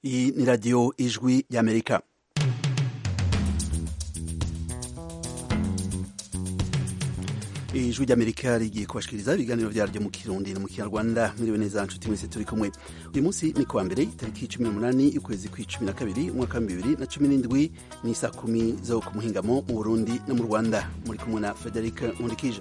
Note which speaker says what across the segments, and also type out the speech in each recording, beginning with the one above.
Speaker 1: Iyi ni radiyo ijwi y'Amerika. ijwi ry'amerika rigiye kubashikiriza ibiganiro vyaryo mu kirundi no mu kinyarwanda mwiriwe neza nshuti mwese turi kumwe uyu munsi ni kuwa mbere itariki cumi n'umunani y'ukwezi kw'icumi na kabiri umwaka wa bibiri na cumi n'indwi ni saa kumi zo ku muhingamo mu burundi no mu rwanda muri kumwe na frederic nkundikije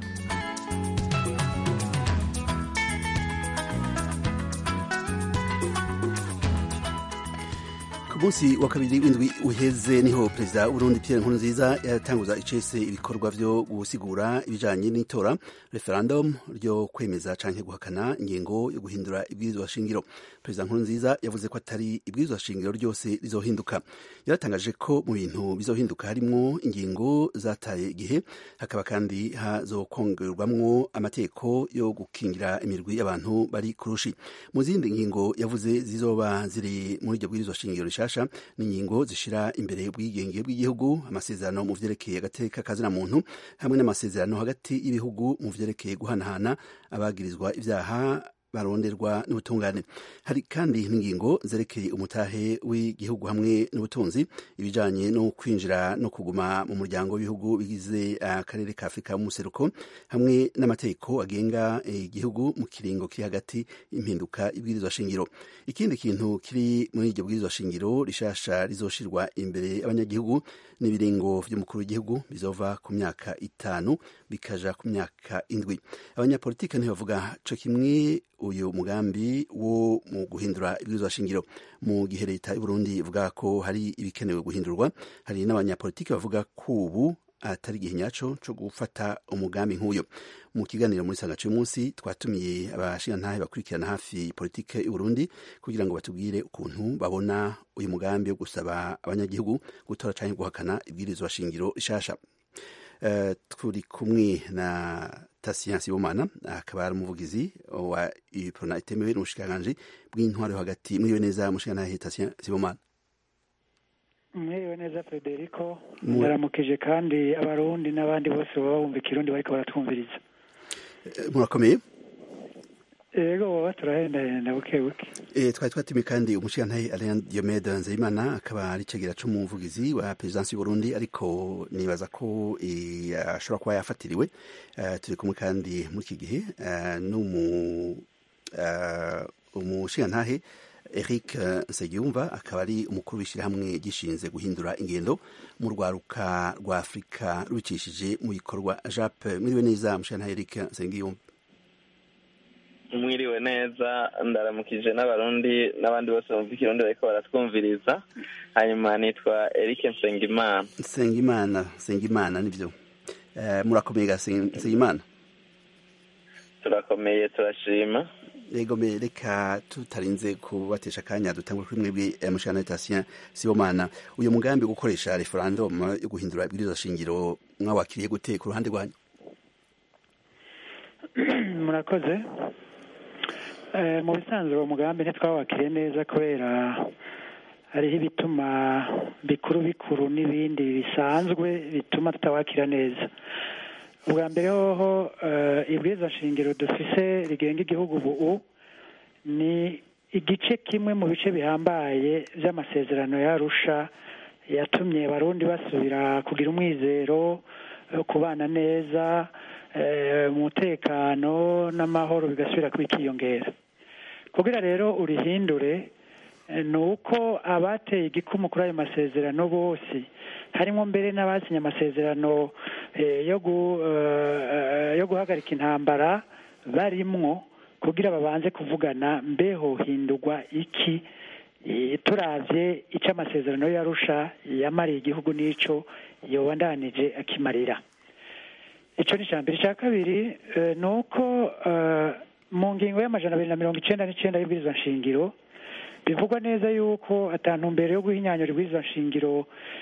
Speaker 1: ku munsi wa kabiri w'indwi uheze niho perezida w'urundi pierre nkurunziza yatanguza icese ibikorwa vyo gusigura ibijanye n'itora referendum ryo kwemeza canke guhakana ingingo yo guhindura ibwirizwa shingiro perezida nkurunziza yavuze ko atari ibwirizwa shingiro ryose rizohinduka yaratangaje ko mu bintu bizohinduka harimwo ingingo zataye igihe hakaba kandi hazokongerwamwo amategeko yo gukingira imirwi y'abantu bari kurushi mu zindi ngingo yavuze zizoba ziri muri iryo bwirizwa shingiro rishasha n'ingingo zishira imbere ubwigenge bw'igihugu amasezerano mu vyerekeye agateka kazina muntu hamwe n'amasezerano hagati y'ibihugu mu vyerekeye guhanahana abagirizwa ivyaha baronderwa n'ubutungane hari kandi n'ingingo zerekeye umutahe w'igihugu hamwe n'ubutunzi ibijanye no kwinjira no kuguma mu muryango w'ibihugu bigize akarere ka afurika y'umuseruko hamwe n'amategeko agenga igihugu mu kiringo kiri hagati impinduka ibwirizwa shingiro ikindi kintu kiri muri iryo bwirizwa shingiro rishasha rizoshirwa imbere y'abanyagihugu n'ibiringo vy'umukuru w'igihugu bizova ku myaka itanu bikaja ku myaka indwi abanyapolitike ntibavuga co kimwe uyu mugambi wo mu guhindura ibwirizwa shingiro mu gihe leta y'uburundi ivuga ko hari ibikenewe guhindurwa hari n'abanyapolitiki bavuga ko ubu atari igihe nyaco co gufata umugambi nk'uyo mu kiganiro muri sanga c'umunsi twatumiye abashingantahe bakurikirana hafi politike y'uburundi kugira ngo batubwire ukuntu babona uyu mugambi wo gusaba abanyagihugu gutora canke guhakana ibwirizwa shingiro rishasha Uh, turi kumwe na Tasiyansi Sibomana akaba ari umuvugizi wa UPRONA itemewe n'ubushikiranganje bw'intwaro yo hagati mwiriwe neza mushikiranganje Tasiyansi Sibomana
Speaker 2: mwiriwe neza Federico ndaramukije kandi abarundi n'abandi bose baba bumva ikirundi bariko baratwumviriza
Speaker 1: murakomeye
Speaker 2: ego baba turahendahenda buke buke
Speaker 1: e, twari twatumiye kandi umushirantahe Alain Diomede Nzeyimana akaba ari cegera c'umuvugizi wa perezidansi y'Uburundi ariko nibaza ko e, ashobora kuba yafatiriwe uh, turi kumwe kandi muri iki gihe uh, n'umu uh, umushirantahe Eric Nsengiyumva akaba ari umukuru w'ishyirahamwe gishinze guhindura ingendo mu rwaruka rwa Afurika rubicishije mu bikorwa JAP mwiriwe neza mushirantahe Eric Nsengiyumva
Speaker 3: mwiriwe neza ndaramukije n'abarundi n'abandi bose bumva ikirundi bariko baratwumviriza hanyuma nitwa Eric Nsengimana
Speaker 1: Nsengimana Nsengimana nivyo uh, murakomeye ga Nsengimana
Speaker 3: turakomeye turashima
Speaker 1: yego me reka tutarinze kubatesha akanya dutangwe kuri mwebwe mushana Tasien Sibomana uyu mugambi wo gukoresha referendum yo guhindura ibwirizwa shingiro mwawakiriye gute ku ruhande rwanyu
Speaker 2: murakoze mu bisanzwe uwo mugambi ntitwawakiriye neza kubera hariho ibituma bikuru bikuru n'ibindi bisanzwe bituma tutawakira neza ubwa mbere hoho ibwirizwa shingiro dufise rigenga igihugu ubu ni igice kimwe mu bice bihambaye by'amasezerano yarusha yatumye abarundi basubira kugira umwizero kubana neza umutekano n'amahoro bigasubira kwikiyongera kugira rero urihindure ni uko abateye igikumu kuri ayo masezerano bose harimo mbere n'abasinye amasezerano yo guhagarika intambara barimwo kugira babanze kuvugana mbeho hindurwa iki turavye icyo amasezerano yarusha yamariye igihugu n'ico yobandanije akimarira icyo ni icya mbere icya kabiri ni uko mu ngingo y'amajana abiri na mirongo icyenda n'icyenda y'ibwirizwa nshingiro bivugwa neza yuko mbere yo guhinyanyura ibwirizwa nshingiro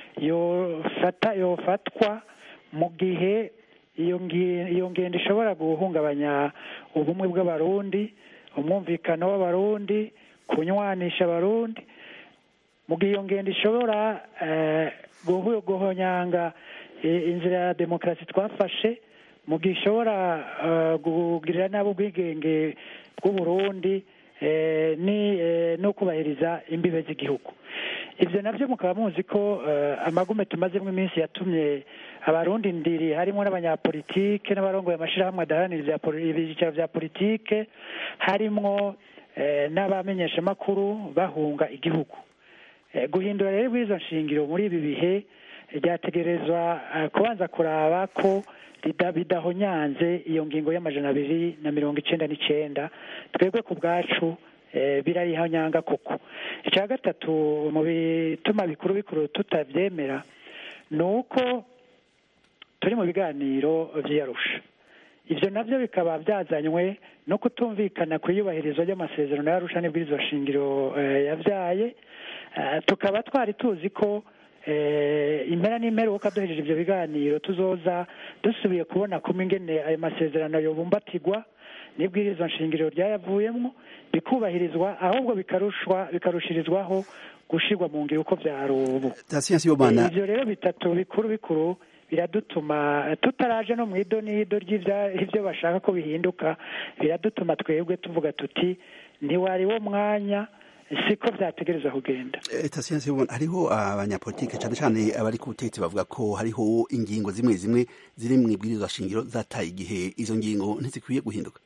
Speaker 2: yofatwa mu gihe iyo ngendo ishobora guhungabanya ubumwe bw'abarundi umwumvikano w'abarundi kunywanisha abarundi mu gihe iyo ngendo ishobora guhonyanga inzira ya demokarasi twafashe mu gihe ishobora kugirira nabi ubwigenge bw'uburundi no kubahiriza imbibe z'igihugu ibyo nabyo mukaba muzi ko amagume tumazemo iminsi yatumye abarundi ndiri harimo n'abanyapolitike n'abarongoye amashyirahamwe adaharanira ibyicaro bya politike harimo n'abamenyeshamakuru bahunga igihugu guhindura rero bw'izo nshingiro muri ibi bihe ryategerezwa kubanza kuraba ko bidahonyanze iyo ngingo y'amajana abiri na mirongo icyenda n'icyenda twebwe ku bwacu birayihonyanga koko icya gatatu mu bituma bikuru bikuru tutabyemera ni uko turi mu biganiro by'iyarusha ibyo nabyo bikaba byazanywe no kutumvikana ku iyubahirizwa ry'amasezerano y'arusha n'ibwirizwa shingiro yabyaye tukaba twari tuzi ko impera n'imperuka duhejeje ibyo biganiro tuzoza dusubiye kubona kumwe ingene ayo masezerano yobumbatirwa n'ibwirizwa nshingiro ryayavuyemo bikubahirizwa ahubwo bikarushwa bikarushirizwaho gushyirwa mu ngiro uko byari ubu ibyo rero bitatu bikuru bikuru biradutuma tutaraje no mu ido n'ido ry'ibyo bashaka ko bihinduka biradutuma twebwe tuvuga tuti ntiwari wo mwanya siko byategereza kugenda
Speaker 1: tasiyansi hariho abanyapolitike cyane cyane abari ku butegetsi bavuga ko hariho ingingo zimwe zimwe ziri mu ibwirizwa shingiro zataye igihe izo ngingo ntizikwiye guhinduka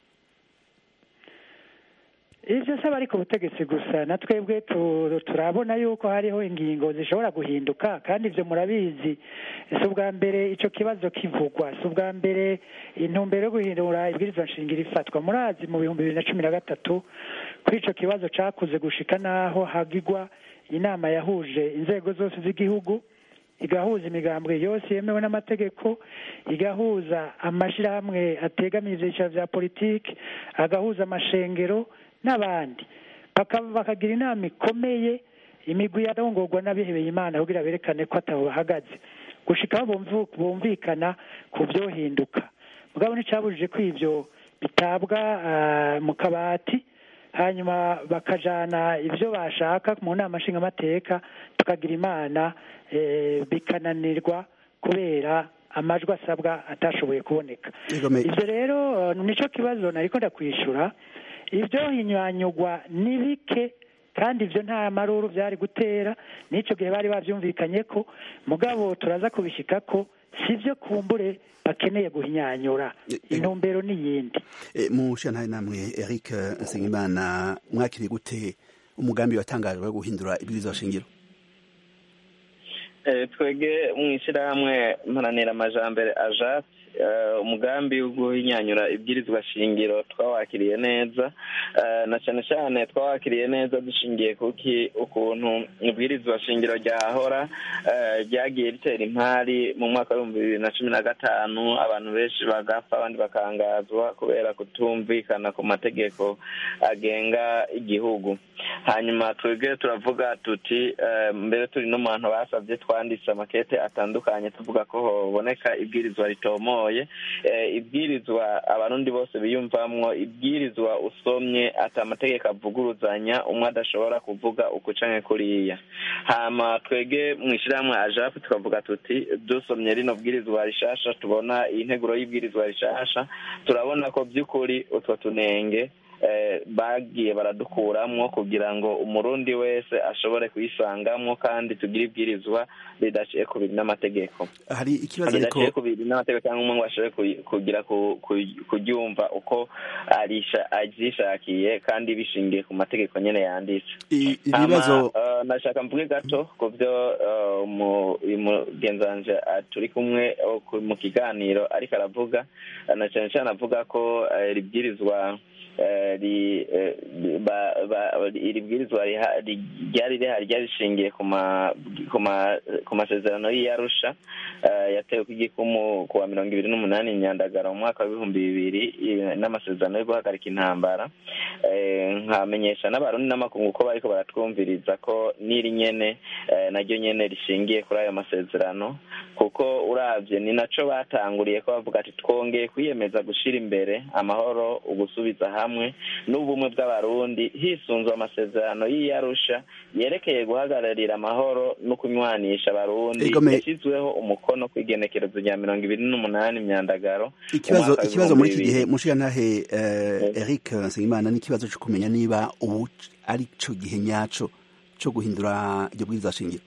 Speaker 2: ibyo saba ari ku butegetsi gusa na twebwe turabona yuko hariho ingingo zishobora guhinduka kandi ibyo murabizi si ubwa mbere icyo kibazo kivugwa si ubwa mbere intumbero yo guhindura ibwirizwa nshingiro ifatwa murazi mu bihumbi bibiri na cumi na gatatu kuri icyo kibazo cyakuze gushika n'aho hagigwa inama yahuje inzego zose z'igihugu igahuza imigambwe yose yemewe n'amategeko igahuza amashyirahamwe ategamiye ibyiciro bya politiki agahuza amashengero n'abandi bakagira inama ikomeye imigwi yarongorwa n'abihebeye imana kugira berekane ko ataho bahagaze gushikaho bumvikana ku byohinduka mugabo nticyabujije ko ibyo bitabwa mu kabati hanyuma bakajana ibyo bashaka mu nama nshingamateka tukagira imana bikananirwa kubera amajwi asabwa atashoboye kuboneka ibyo rero nicyo kibazo nari ndakwishyura ibyo hinyanyugwa ni bike kandi ibyo nta maruru byari gutera n'icyo gihe bari babyumvikanye ko mugabo turaza kubishyika ko si byo kumbure bakeneye guhinyanyura intumbero n'iyindi
Speaker 1: mu nshinga namwe eric nsengimana mwakiriye gute umugambi watangajwe wo guhindura ibwirizwa shingiro
Speaker 3: twege mu ishyirahamwe mparanira amajambere ajati umugambi wo guhinyanyura ibwirizwa shingiro twawakiriye neza na cyane cyane twawakiriye neza dushingiye kuki ukuntu ibwirizwa shingiro ryahora ryagiye ritera impari mu mwaka w'ibihumbi bibiri na cumi na gatanu abantu benshi bagapfa abandi bakangazwa kubera kutumvikana ku mategeko agenga igihugu hanyuma twebwe turavuga tuti mbere turi no mu bantu basabye twanditse amakete atandukanye tuvuga ko haboneka ibwirizwa ritomoye ibwirizwa abarundi bose biyumvamwo ibwirizwa usomye ati amategeko avuguruzanya umwe adashobora kuvuga uku canke kuriya hama twege mu ishyirahamwe ajapu tukavuga tuti dusomye rino bwirizwa rishasha tubona iyi nteguro y'ibwirizwa rishasha turabona ko by'ukuri utwo tunenge bagiye baradukuramwo kugira ngo umurundi wese ashobore kuyisangamwo kandi tugire ibwirizwa ridaciye ku biri n'amategeko
Speaker 1: hari ikibazo ariko
Speaker 3: ridaciye ku biri n'amategeko cyangwa umwe ngo ashobore kugira kuryumva uko aryishakiye kandi bishingiye ku mategeko nyine yanditse
Speaker 1: ibibazo
Speaker 3: nashaka mvuge gato ku byo umugenzanje turi kumwe mu kiganiro ariko aravuga na cyane cyane avuga ko ribwirizwa iri bwirizwa ryari rihari ryari rishingiye ku masezerano y'iyarusha yatewe ku igikumu ku wa mirongo ibiri n'umunani nyandagara mu mwaka w'ibihumbi bibiri n'amasezerano yo guhagarika intambara nkamenyesha n'abarundi n'amakungu ko bariko baratwumviriza ko n'iri nyene naryo nyene rishingiye kuri ayo masezerano kuko uravye ni naco batanguriye ko bavuga ati twongeye kwiyemeza gushira imbere amahoro ugusubiza hamwe n'ubumwe bw'abarundi hisunzwe amasezerano y'iyarusha yerekeye guhagararira amahoro no kunywanisha abarundi
Speaker 1: Egome-
Speaker 3: yashyizweho umukono ku igenekerezo rya mirongo ibiri n'umunani myandagaro
Speaker 1: ikibazo
Speaker 3: umwaka
Speaker 1: ikibazo muri iki
Speaker 3: w'ibihumbi
Speaker 1: gihe
Speaker 3: bibiri.
Speaker 1: mushigantahe eh,
Speaker 3: Yego.
Speaker 1: Eric Nsengimana n'ikibazo cyo kumenya niba ubu ari cyo gihe nyaco cyo guhindura iryo bwirizwa shingiro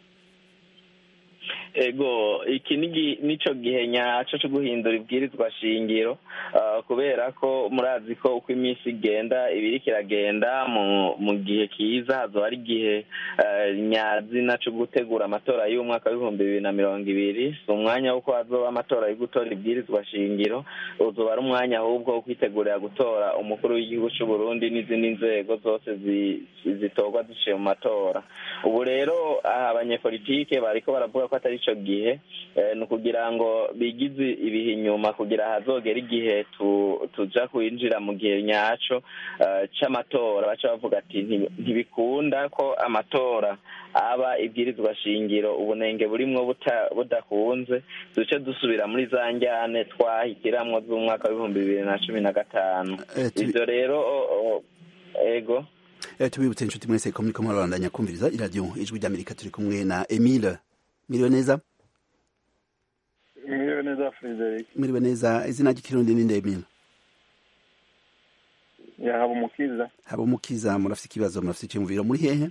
Speaker 3: ego iki ni gi- nico gihe nyaco cyo guhindura ibwirizwa shingiro ah, kubera ko murazi ko uko iminsi igenda ibiriko iragenda mu mu gihe kiza hazoba ari igihe eh, nyazina cyo gutegura amatora y'umwaka w'ibihumbi bibiri na mirongo ibiri si umwanya w'uko hazoba amatora yo gutora ibwirizwa shingiro uzoba ari umwanya ahubwo wo kwitegurira gutora umukuru w'igihugu cy'u Burundi n'izindi nzego zose zi- zitorwa ziciye mu matora ubu rero aha abanyepolitike bariko baravuga ko atari ico gihe eh, ni ukugira ngo bigize ibihe inyuma kugira hazogera igihe tu- tuja kwinjira mu gihe nyaco eh, c'amatora baca bavuga ati "Nti- ntibikunda ko amatora aba ibwirizwa shingiro ubunenge burimwo buta- budakunze duce dusubira muri za njyane twahitiramwo z'umwaka w'ibihumbi bibiri na cumi na gatanu
Speaker 1: Eh, tubi-
Speaker 3: ivyo rero o- o- ego
Speaker 1: Eh, tubibutse inshuti mwese ko muriko murabandanya kumviriza iradiyo ijwi ry'amerika turi kumwe na emile miriwe neza
Speaker 4: mwiriwe neza frederic
Speaker 1: miriwe neza izina ry'ikirundi ninde emile
Speaker 4: yahaba umukiza
Speaker 1: haba umukiza murafite ikibazo murafite icyumviro muri hehe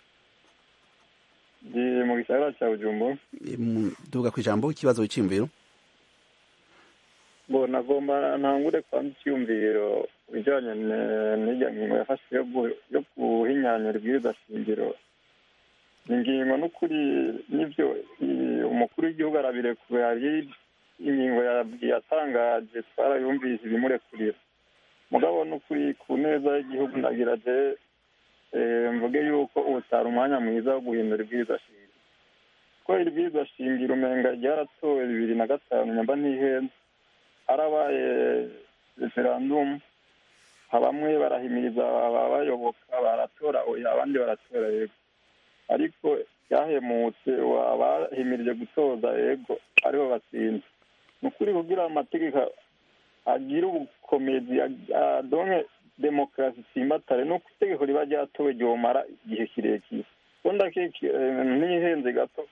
Speaker 4: ndi mu gisagara cya bujumbura
Speaker 1: Eh, mu- duvuga ku ijambo ikibazo cy'imviro
Speaker 4: ngo nagomba ntangure kwanza icyumviro bijyanye ne- n'irya ngingo yafashwe yo gu- yo guhinyanyura ibwirizwa shingiro ni ingingo n'ukuri n'ibyo i- umukuru w'igihugu arabirekuye hari ingingo ya- yatangaje twarayumvise ibimurekurira mugabo n'ukuri ku neza y'igihugu nagira je eh, mvuge yuko utari umwanya mwiza wo guhindura ibwirizwa shingiro ko iri bwirizwa shingiro umenga ryaratowe bibiri na gatanu nyamba ntihenze harabaye referandumu bamwe barahimiriza ababayoboka baratora oya abandi baratora yego ariko byahemutse abahimirije gutoza yego aribo batsinze ni ukuri kugira amategeko agire ubukomezi adonke demokarasi itsimbatare nuko itegeko riba ryatowe ryomara igihe kirekire ubundi akeke ntihenze gato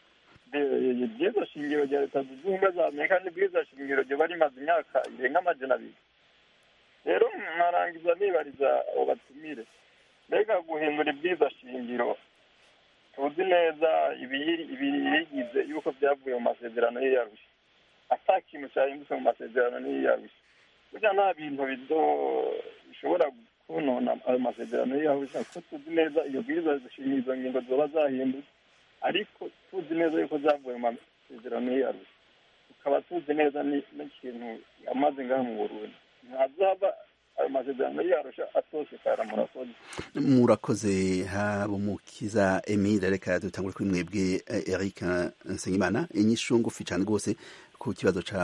Speaker 4: bwiza shingiro rya leta zunze ubumwe za amerika n'ibwiza shingiro ryoba rimaze imyaka irenga amajana abiri rero nkarangiza nibariza abo batumire mbega guhindura ibwiza shingiro tuzi neza ibiyigize yuko byavuye mu masezerano y'iyarusha ata kintu cyahindutse mu masezerano y'iyarusha burya nta bintu bizo bishobora kunona ayo masezerano y'iyarusha kuko tuzi neza iyo bwiza shingiro izo ngingo zoba zahindutse ariko tuzi neza yuko zavuye mu masezerano y'iyarusha tukaba tuzi neza n'ikintu yamaze ngaha mu burundi ntazaba ayo masezerano yarusha atosekara murakoze
Speaker 1: murakoze habumukiza emile reka dutangure kuri mwebwe eric nsengimana inyishu ngufi cyane rwose ku kibazo ca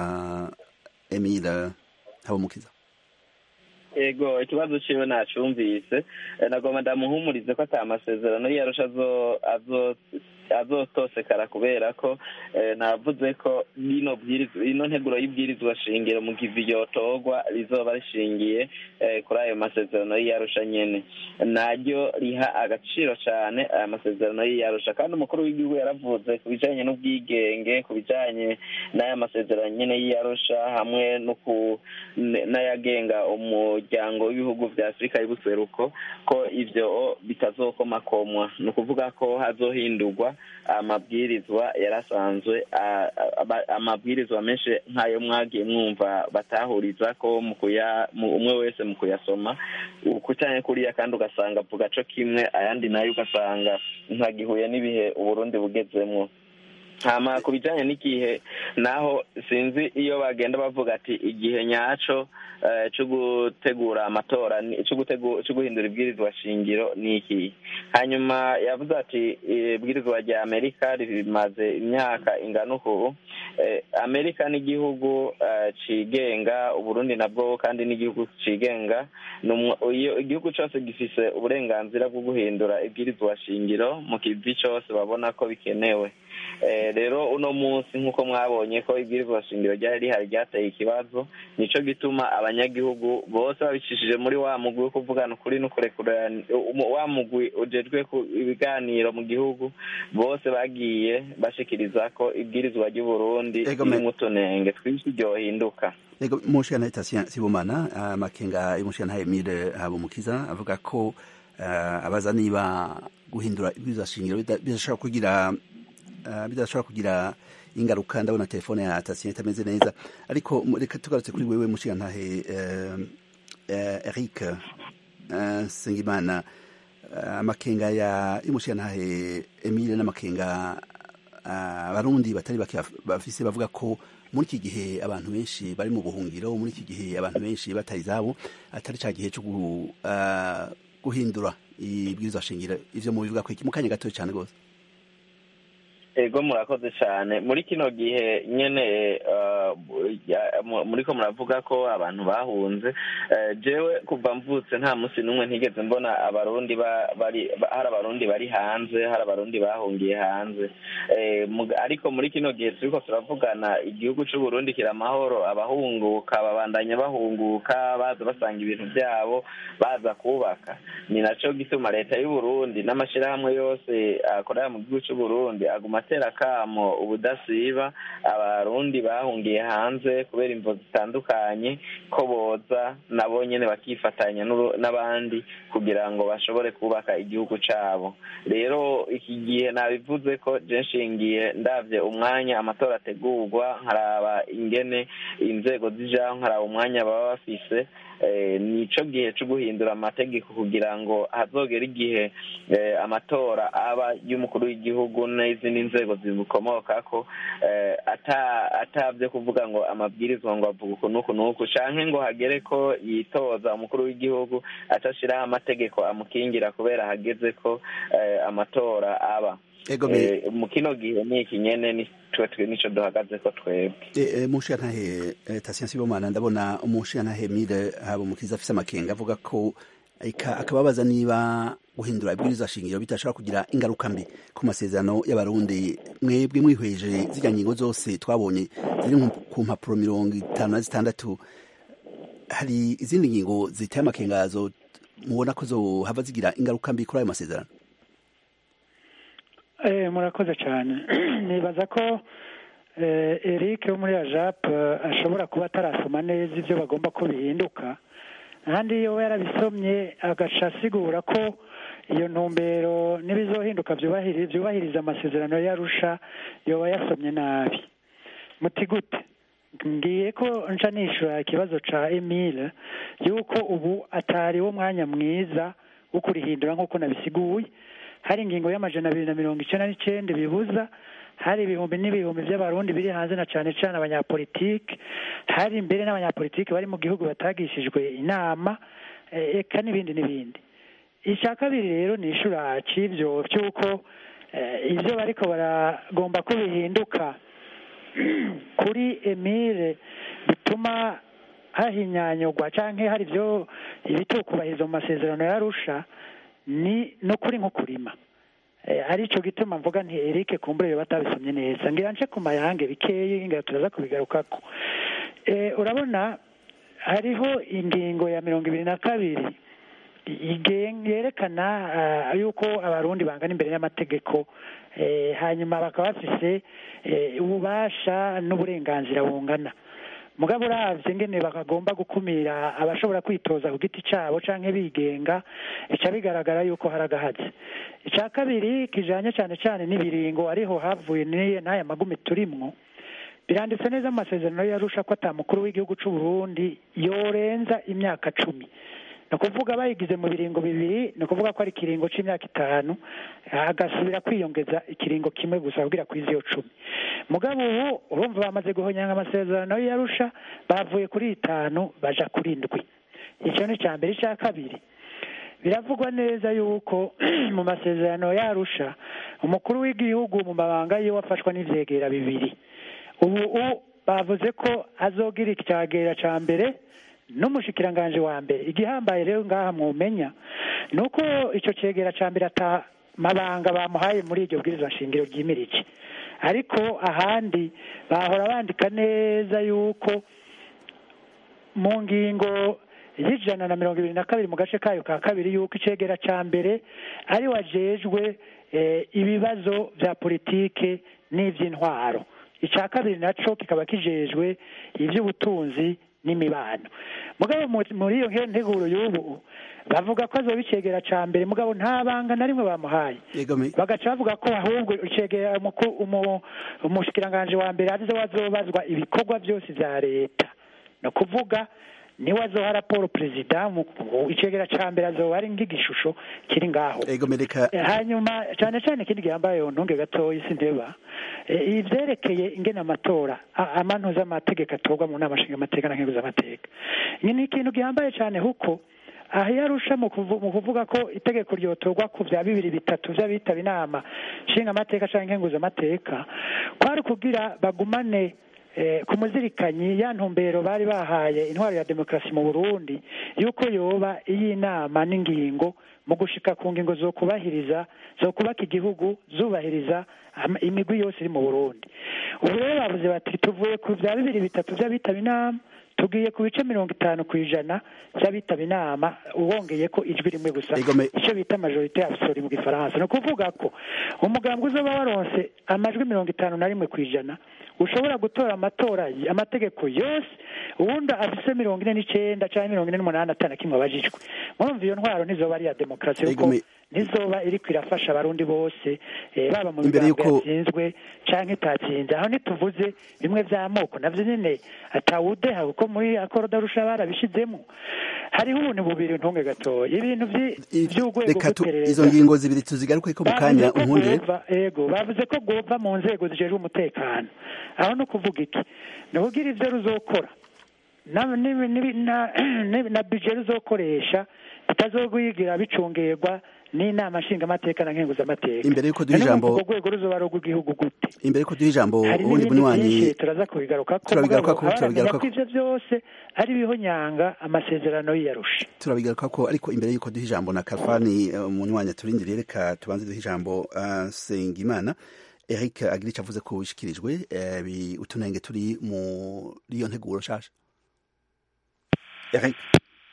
Speaker 1: emile habumukiza
Speaker 3: ego ikibazo ciwe nacumvise nagomba ndamuhumurize ko ata masezerano yarusha azotosekara kubera ko navuze ko ino ino nteguro y'ibwirizwa shingiro mu gihe yotorwa rizoba rishingiye kuri ayo masezerano y'iyarusha nyene naryo riha agaciro cyane aya masezerano y'iyarusha kandi umukuru w'igihugu yaravuze ku bijanye n'ubwigenge ku bijanye n'aya masezerano nyene y'iyarusha hamwe n'ayagenga umuryango w'ibihugu vya afurika y'ubuseruko ko ivyo bitazokomakomwa ni ukuvuga ko hazohindurwa amabwirizwa yarasanzwe amabwirizwa menshi nk'ayo mwagiye mwumva batahuriza ko mu kuya umwe wese mu kuyasoma kucanye kuriya kandi ugasanga avuga co kimwe ayandi nayo ugasanga ntagihuye n'ibihe uburundi bugezemwo hama ku bijanye n'igihe naho sinzi iyo bagenda bavuga ati igihe nyaco cyo gutegura amatora cyo guhindura ibwirizwa shingiro ni iki hanyuma yavuze ati ibwirizwa rya amerika rimaze imyaka ingana uku amerika n'igihugu cigenga uburundi nabwo kandi n'igihugu cigenga igihugu cyose gifise uburenganzira bwo guhindura ibwirizwa shingiro mu kivi cyose babona ko bikenewe rero uno munsi nk'uko mwabonye ko ibwirizwa shingiro ryari rihari ryateye ikibazo nicyo gituma abanyagihugu bose babicishije muri wa mugwi wo kuvugana ukuri no kurekurana wa mugwi ujejwe ibiganiro mu gihugu bose bagiye bashikiriza ko ibwirizwa ry'uburundi ririmo utunenge twinshi ryohinduka
Speaker 1: ego mushana itasya sibumana amakenga y'umushana Emile Habumukiza avuga ko abaza niba guhindura ibwirizwa shingiro bidashobora kugira bidashobora kugira ingaruka ndabona telefone ya Tasien itameze neza ariko reka tugarutse kuri wewe mushigantahe Eric Sengimana amakenga ya y'umushigantahe Emile n'amakenga abarundi batari bake bafise bavuga ko muri iki gihe abantu benshi bari mu buhungiro muri iki gihe abantu benshi bataye izabo atari cya gihe cyo guhindura ibwirizwa shingiro ivyo mubivuga ko iki mu kanya gatoya cyane rwose
Speaker 3: ego murakoze cyane muri kino gihe nyene muriko muravuga ko abantu bahunze jewe kuva mvutse nta munsi n'umwe ntigeze mbona abarundi bari hari abarundi bari hanze hari abarundi bahungiye hanze ariko muri kino gihe turiko turavugana igihugu c'uburundi kiri amahoro abahunguka babandanya bahunguka baza basanga ibintu byabo baza kubaka ni naco gituma leta y'uburundi n'amashirahamwe yose akorera mu gihugu c'uburundi aguma atera akamo ubudasiba abarundi bahungiye hanze kubera imvo zitandukanye ko boza nabo nyene bakifatanya n'abandi kugira ngo bashobore kubaka igihugu cabo rero iki gihe nabivuze ko je nshingiye ndavye umwanya amatora ategurwa nkaraba ingene inzego zijaho nkaraba umwanya baba bafise nico gihe cyo guhindura amategeko kugira ngo hazogere igihe amatora aba y'umukuru w'igihugu n'izindi nzego zimukomokako atabyo kuvuga ngo amabwirizwa ngo avuga uku n'uku n'uku canke ngo hagere ko yitoza umukuru w'igihugu atashiraho amategeko amukingira kubera hageze ko amatora aba mu kino gihe ni iki nyene twe nico duhagaze ko twebwe
Speaker 1: umushirantahe Tasien Sibomana ndabona umushirantahe Mire Habumukiza afise amakenga avuga ko akababaza niba guhindura ibwirizwa shingiro bitashobora kugira ingaruka mbi ku masezerano y'abarundi mwebwe mwihweje zirya ngingo zose twabonye ziri ku mpapuro mirongo itanu na zitandatu hari izindi ngingo ziteye amakengazo mubona ko zohava zigira ingaruka mbi kuri ayo masezerano
Speaker 2: murakoze cyane nibaza ko eric wo muri ajap ashobora kuba atarasoma neza ibyo bagomba ko bihinduka ahandi iyo yarabisomye agaca asigura ko iyo ntumbero n'ibizohinduka byubahiriza amasezerano yarusha yoba yasomye nabi muti gute ngiye ko nca nishura ikibazo ca emile yuko ubu atari wo mwanya mwiza wo kurihindura nk'uko nabisiguye hari ingingo y'amajana abiri na mirongo icenda n'icenda bibuza hari ibihumbi n'ibihumbi by'abarundi biri hanze na cane cane abanyapolitike hari imbere n'abanyapolitike bari mu gihugu batagishijwe inama eka n'ibindi n'ibindi icya kabiri rero ni ishura c'ivyo vy'uko ivyo bariko baragomba ko bihinduka kuri emile bituma hahinyanyurwa canke hari ivyo ibitukubahiriza mu masezerano yarusha ni no kuri nko kurima ari cyo gituma mvuga nti Eric kumbure batabisomye neza ngira nce ku mayange bikeye ngira turaza kubigarukako urabona hariho ingingo ya mirongo ibiri na kabiri yerekana yuko abarundi bangana imbere y'amategeko hanyuma bakaba bafise ububasha n'uburenganzira bungana mugabo uravye ngene bakagomba gukumira abashobora kwitoza ku giti cabo canke bigenga ica bigaragara yuko hari agahazi ica kabiri kijanye cane cane n'ibiringo ariho havuye n'aya magumi turimwo biranditse neza mu masezerano yarusha ko ata mukuru w'igihugu c'u Burundi yorenza imyaka cumi ni ukuvuga bayigize mu biringo bibiri ni ukuvuga ko ari ikiringo c'imyaka itanu agasubira kwiyongeza ikiringo kimwe gusa kugira kwiza iyo cumi mugabo ubu urumva bamaze guhonyanga amasezerano yarusha bavuye kuri itanu baja kuri indwi icyo ni icya mbere icya kabiri biravugwa neza yuko mu masezerano yarusha umukuru w'igihugu mu mabanga yiwe afashwa n'ivyegera bibiri ubu bavuze ko azogira icyagera ca mbere n'umushikiranganje wa mbere igihambaye rero ngaha mwumenya ni uko icyo cegera ca mbere ata mabanga bamuhaye muri iryo bwirizwa shingiro ryimirije ariko ahandi bahora bandika neza yuko mu ngingo y'ijana na mirongo ibiri na kabiri mu gace kayo ka kabiri yuko icegera ca mbere ari wajejwe eh, ibibazo vya politike n'ivy'intwaro ica kabiri naco kikaba kijejwe ivy'ubutunzi n'imibano mugabo mu- muri iyo nge- nteguro y'ubu bavuga ko azoba icegera ca mbere mugabo nta banga na rimwe bamuhaye
Speaker 1: yego me
Speaker 2: bagaca bavuga ko ahubwo icegera umuku- umu- umushikiranganji wa mbere arizo wazobazwa ibikorwa byose vya leta ni ukuvuga niwe azoha raporo perezida mu- icegera ca mbere azoba ari nk'igishusho kiri ngaho
Speaker 1: yego me reka
Speaker 2: Eh, hanyuma cyane cyane ikindi gihambaye ntunge gatoya sindeba Eh, ivyerekeye ingene amatora a- amantuza amategeko atorwa mu nama nshingamateka na nkenguza amateka ni ni ikintu gihambaye cyane kuko aha iyo arusha mu kuvu- mu kuvuga ko itegeko ryotorwa ku bya bibiri bitatu vy'abitaba inama nshingamateka canke nkenguza amateka kwari kugira bagumane eh, ku muzirikanyi ya ntumbero bari bahaye intwaro ya demokarasi mu burundi yuko yoba iy'inama n'ingingo mu gushika ku ngingo zo kubahiriza zo kubaka igihugu zubahiriza ama- imigwi yose iri mu burundi ubu rero bavuze bati tuvuye ku bya bibiri bitatu by'abitaba inama tugiye ku bice mirongo itanu ku ijana by'abitaba inama wongeye ko ijwi rimwe gusa
Speaker 1: Ego me-
Speaker 2: icyo bita majorite absolue mu gifaransa ni ukuvuga ko umugambwe uzoba waronse amajwi mirongo itanu na rimwe ku ijana ushobora gutora amatora y- amategeko yose ubundi afise mirongo ine n'icenda canke mirongo ine n'umunani atana kimwe abajijwe murumva iyo ntwaro ntizoba ari iya demokarasi
Speaker 1: Ego
Speaker 2: kuko
Speaker 1: me-
Speaker 2: ntizoba iriko irafasha abarundi bose eh, baba mu
Speaker 1: Imbere
Speaker 2: migambwe
Speaker 1: yuko-
Speaker 2: yatsinzwe canke itatsinze aho ntituvuze bimwe vy'amoko navyo nyene atawudeha kuko muri akorodarusha barabishizemo hariho ubuntu bubiri ntunge gatoya ibintu vyi-
Speaker 1: I-
Speaker 2: vy'urwego
Speaker 1: reka tu-
Speaker 2: rw'iperereza
Speaker 1: izo ngingo zibiri tuzigaruke ko mu kanya
Speaker 2: bavuze ko
Speaker 1: unkundire
Speaker 2: bwova- ego bavuze ko bwova mu nzego zijejwe umutekano aho ni ukuvuga iki ni ukugira ivyo ruzokora na n'ibi- n'ibi- na- n'ibi- na bije ruzokoresha bitazogwigira bicungerwa n'inama nshingamateka na nkenguzamateka
Speaker 1: Imbere yuko duha
Speaker 2: None
Speaker 1: ijambo-
Speaker 2: urwo rwego ruzoba ari urw'igihugu gute
Speaker 1: imbere ko duha ijambo
Speaker 2: hari
Speaker 1: uwundi
Speaker 2: n'ibindi
Speaker 1: munywanyi
Speaker 2: byinshi turaza kubigarukako
Speaker 1: Turabigarukako,
Speaker 2: mugabo abaramenya
Speaker 1: turabigarukako.
Speaker 2: ko ivyo vyose ari bihonyanga amasezerano y'iyarusha
Speaker 1: turabigaruka ko ariko imbere yuko duha ijambo na Kalfani eh, umunywanyi turindiriye reka tubanze duha ijambo uh, Sengimana Eric Agiric avuze ko wishikirijwe eh, bi- utunenge turi muri iyo nteguro nshasha Eric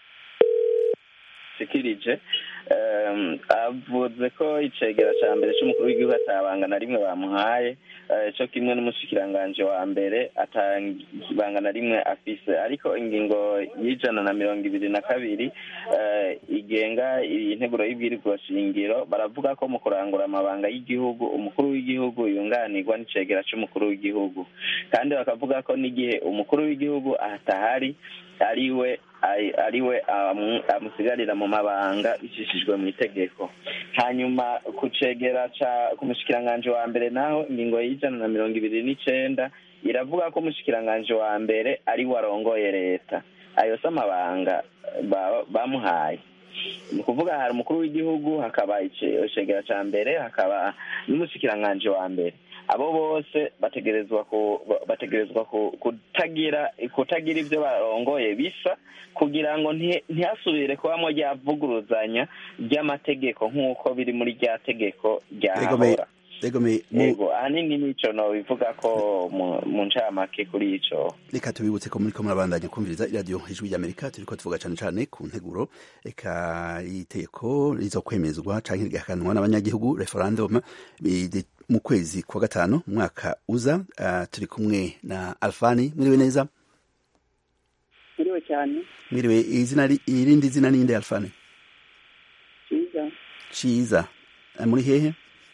Speaker 3: shikirije um, avuze ko icegera ca mbere c'umukuru w'igihugu atabanga na rimwe bamuhaye eh, co kimwe n'umushikiranganje wa mbere atabanga na rimwe afise ariko ingingo y'ijana na mirongo ibiri na kabiri eh, igenga integuro y'ibwirizwa shingiro baravuga ko mu kurangura amabanga y'igihugu umukuru w'igihugu yunganirwa n'icegera c'umukuru w'igihugu kandi bakavuga ko n'igihe umukuru w'igihugu atahari ariwe ari- ariwe amu- amusigarira mu mabanga bicishijwe mu itegeko hanyuma ku cegera ca ku mushikiranganje wa mbere naho ingingo y'ijana na mirongo ibiri n'icenda iravuga ko umushikiranganje wa mbere ari we arongoye leta ayo si amabanga ba- bamuhaye ni ukuvuga hari umukuru w'igihugu hakaba ice- icegera ca mbere hakaba n'umushikiranganje wa mbere abo bose bategerezwa ku bategerezwa ku- kutagira kutagira ibyo barongoye bisa kugira ngo nti- ntihasubire kubamo ryavuguruzanya ry'amategeko nk'uko biri muri rya tegeko
Speaker 1: Yego me
Speaker 3: ryahahora
Speaker 1: yego me mu-
Speaker 3: yego ahanini nico nobivuga ko mu- mu ncamake kuri ico
Speaker 1: reka tubibutse ko muriko murabandanya kumviriza iradiyo ijwi ry'amerika turiko tuvuga cane cane ku nteguro eka iteko rizokwemezwa canke rigahakanwa n'abanyagihugu referendum bidi- mu kwezi kwa gatanu mu mwaka uza uh, turi kumwe na alfani mwiriwe neza
Speaker 5: Muriwe cyane
Speaker 1: mwiriwe izina ri- irindi zina ninde alfani
Speaker 5: cyiza
Speaker 1: ciza Eh, muri hehe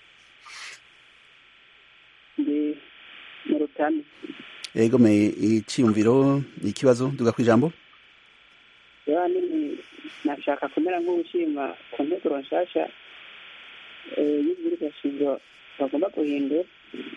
Speaker 5: ndi mu rutami
Speaker 1: yego me iciyumviro ikibazo duga kwijambo
Speaker 5: rero nini nashaka kumera nk'uwushima ku nteguro nshasha eh, y'ibwirizwa shingiro bagomba guhindura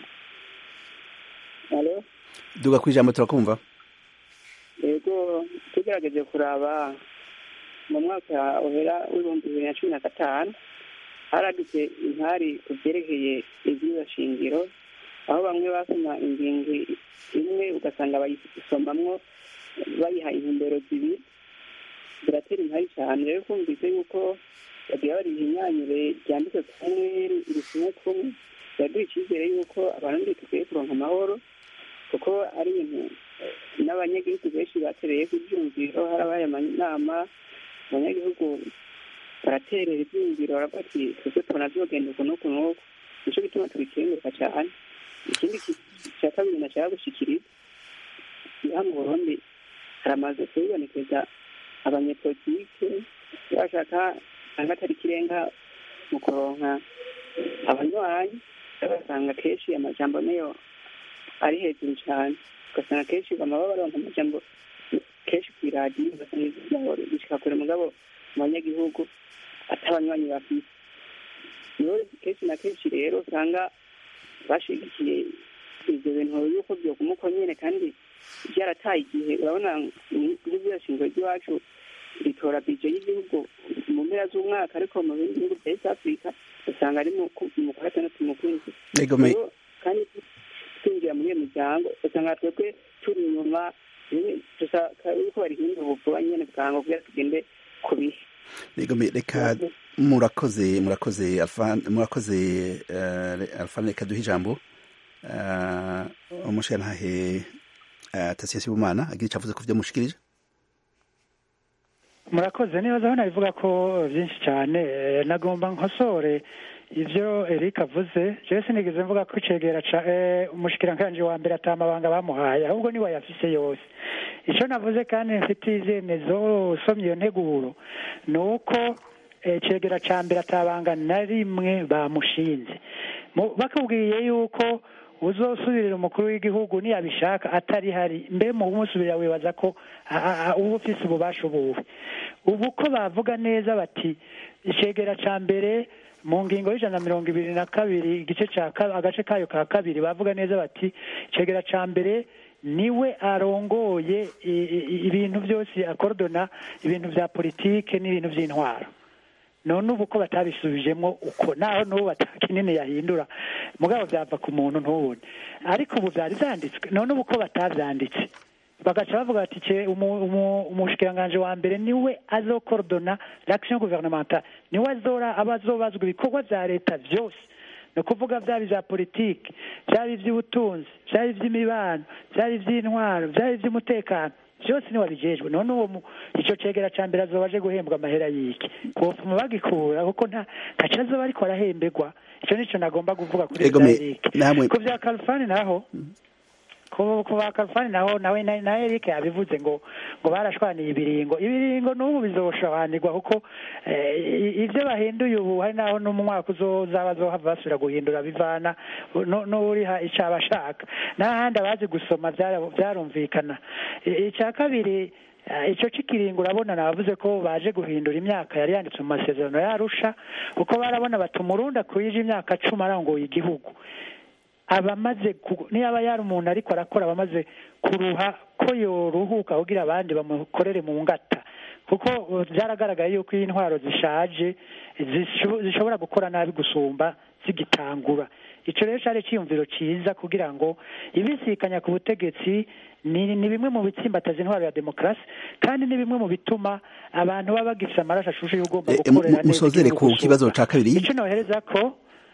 Speaker 5: alo
Speaker 1: duga kwijambo turakumva
Speaker 5: yego tugerageje kuraba mu mwaka uhera w'ibihumbi bibiri na cumi na gatanu haradutse intari ku byerekeye ibyiza shingiro aho bamwe basoma ingingo imwe ugasanga bayisomamwo bayiha intumbero zibiri biratera intari cyane rero kumvise yuko bagiye bari ibinyanyure ryanditse kumwe risumwe kumwe biraduha icyizere y'uko abarundi dukwiye kuronka amahoro kuko ari ibintu n'abanyagihugu benshi batereye ku byumviro harabaye amanama abanyagihugu baraterera ibyumviro baravuga ati twebwe tubona byogenda uku n'uku n'uku nicyo gituma tubikenguruka cyane ikindi cya kabiri nashaka gushyikiriza ngaha mu burundi haramaze kubibonekeza abanyepolitike bashaka usanga atari ikirenga mu kuronka abanywanyi basanga kenshi amajambo nayo ari hejuru cyane ugasanga kenshi bama baronka amajambo kenshi ku iradiyo ugasanga ijwi ryabo rishika kure mugabo mu banyagihugu atabanywanyi bafite niyo kenshi na kenshi rero usanga bashigikiye ibyo bintu yuko byoguma uko nyene kandi byarataye igihe urabona nk'ibyashingiro ry'iwacu ritora bije y'igihugu mu mpera z'umwaka ariko mu bindi bihugu bya east africa usanga ari mu kwa gatandatu mu kwezi kandi twinjira muri iyo miryango usanga twebwe turi inyuma yuko barihindura ubuvuba nyene bwango kugira tugende ku bihe
Speaker 1: reka murakoze murakoze murakoze alfane reka duhe ijambo umushirantahe tasiyo sibumana agira icyo avuze ku byo mushikirije
Speaker 2: murakoze nibaza aho nabivuga ko byinshi cyane nagomba nkosore ibyo Eric avuze jewe sinigeze mvuga ko icegera ca umushikiranganji wa mbere atamabanga bamuhaye ahubwo niwe yafise yose icyo navuze kandi mfite izemezo usomye iyo nteguro ni uko icegera ca mbere atabanga na rimwe bamushinze bakubwiye yuko uzosubirira umukuru w'igihugu niyabishaka atari hari mbe mu kumusubirira wibaza ko uba ufise ububasha ubuwe ubu ko bavuga neza bati icegera ca mbere mu ngingo y'ijana na mirongo ibiri na kabiri igice ca agace kayo ka kabiri bavuga neza bati icegera ca mbere niwe arongoye ibintu byose akorodona ibintu vya politike n'ibintu vy'intwaro none ubu ko batabisubijemo uko naho n'ubu batakinini yahindura mugabo byava ku muntu ntubone ariko ubu byari byanditswe none ubu ko batabyanditse bagaca bavuga bati umushikiranganji wa mbere niwe azokorodona l'action gouvernementale niwe azora aba azobazwa ibikorwa vya leta vyose ni ukuvuga byaba ibya politiki byaba iby'ubutunzi byaba iby'imibano byaba iby'intwaro byaba iby'umutekano byose niwe wabijejwe none uwo icyo cegera ca mbere azoba aje guhembwa amahera y'iki bopfuma bagikura kuko nta ntaco azoba ariko arahemberwa ico nico nagomba kuvuga kuri Eric ku vya Kalfani naho ku ba Kalfani naho nawe na Eric yabivuze ngo ngo barashwaniye ibiringo ibiringo n'ubu bizoshobanirwa kuko ibyo bahinduye ubu hari naho n'umwaka uzozaba zohava basubira guhindura bivana n'uriha icyo abashaka n'ahandi abazi gusoma byarumvikana icya kabiri icyo cy'ikiringo urabona navuze ko baje guhindura imyaka yari yanditse mu masezerano yarusha kuko barabona bati umurundi akwije imyaka cumi arangoye igihugu abamaze niba yari umuntu ariko arakora abamaze kuruha ko yoruhuka kugira abandi bamukorere mu ngata kuko byaragaragaye yuko iyi ntwaro zishaje zishobora gukora nabi gusumba zigitangura icyo rero cyari icyiyumviro cyiza kugira ngo ibisikanya ku butegetsi ni bimwe mu bitsimbataza intwaro ya demokarasi kandi ni bimwe mu bituma abantu baba bagifite amaraso ashushe y'ugomba gukorera neza
Speaker 1: musozere ku kibazo cya kabiri
Speaker 2: icyo nohereza ko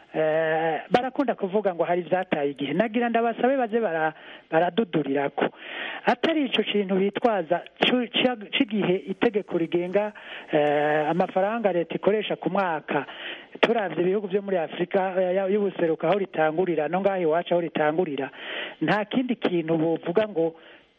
Speaker 2: barakunda kuvuga ngo hari ibyataye igihe nagira ndabasabe baze baradudurira ko atari icyo kintu bitwaza cy'igihe itegeko rigenga amafaranga leta ikoresha ku mwaka turabye ibihugu byo muri afurika y'ubuseruko aho ritangurira no ngaho iwacu aho ritangurira nta kindi kintu buvuga ngo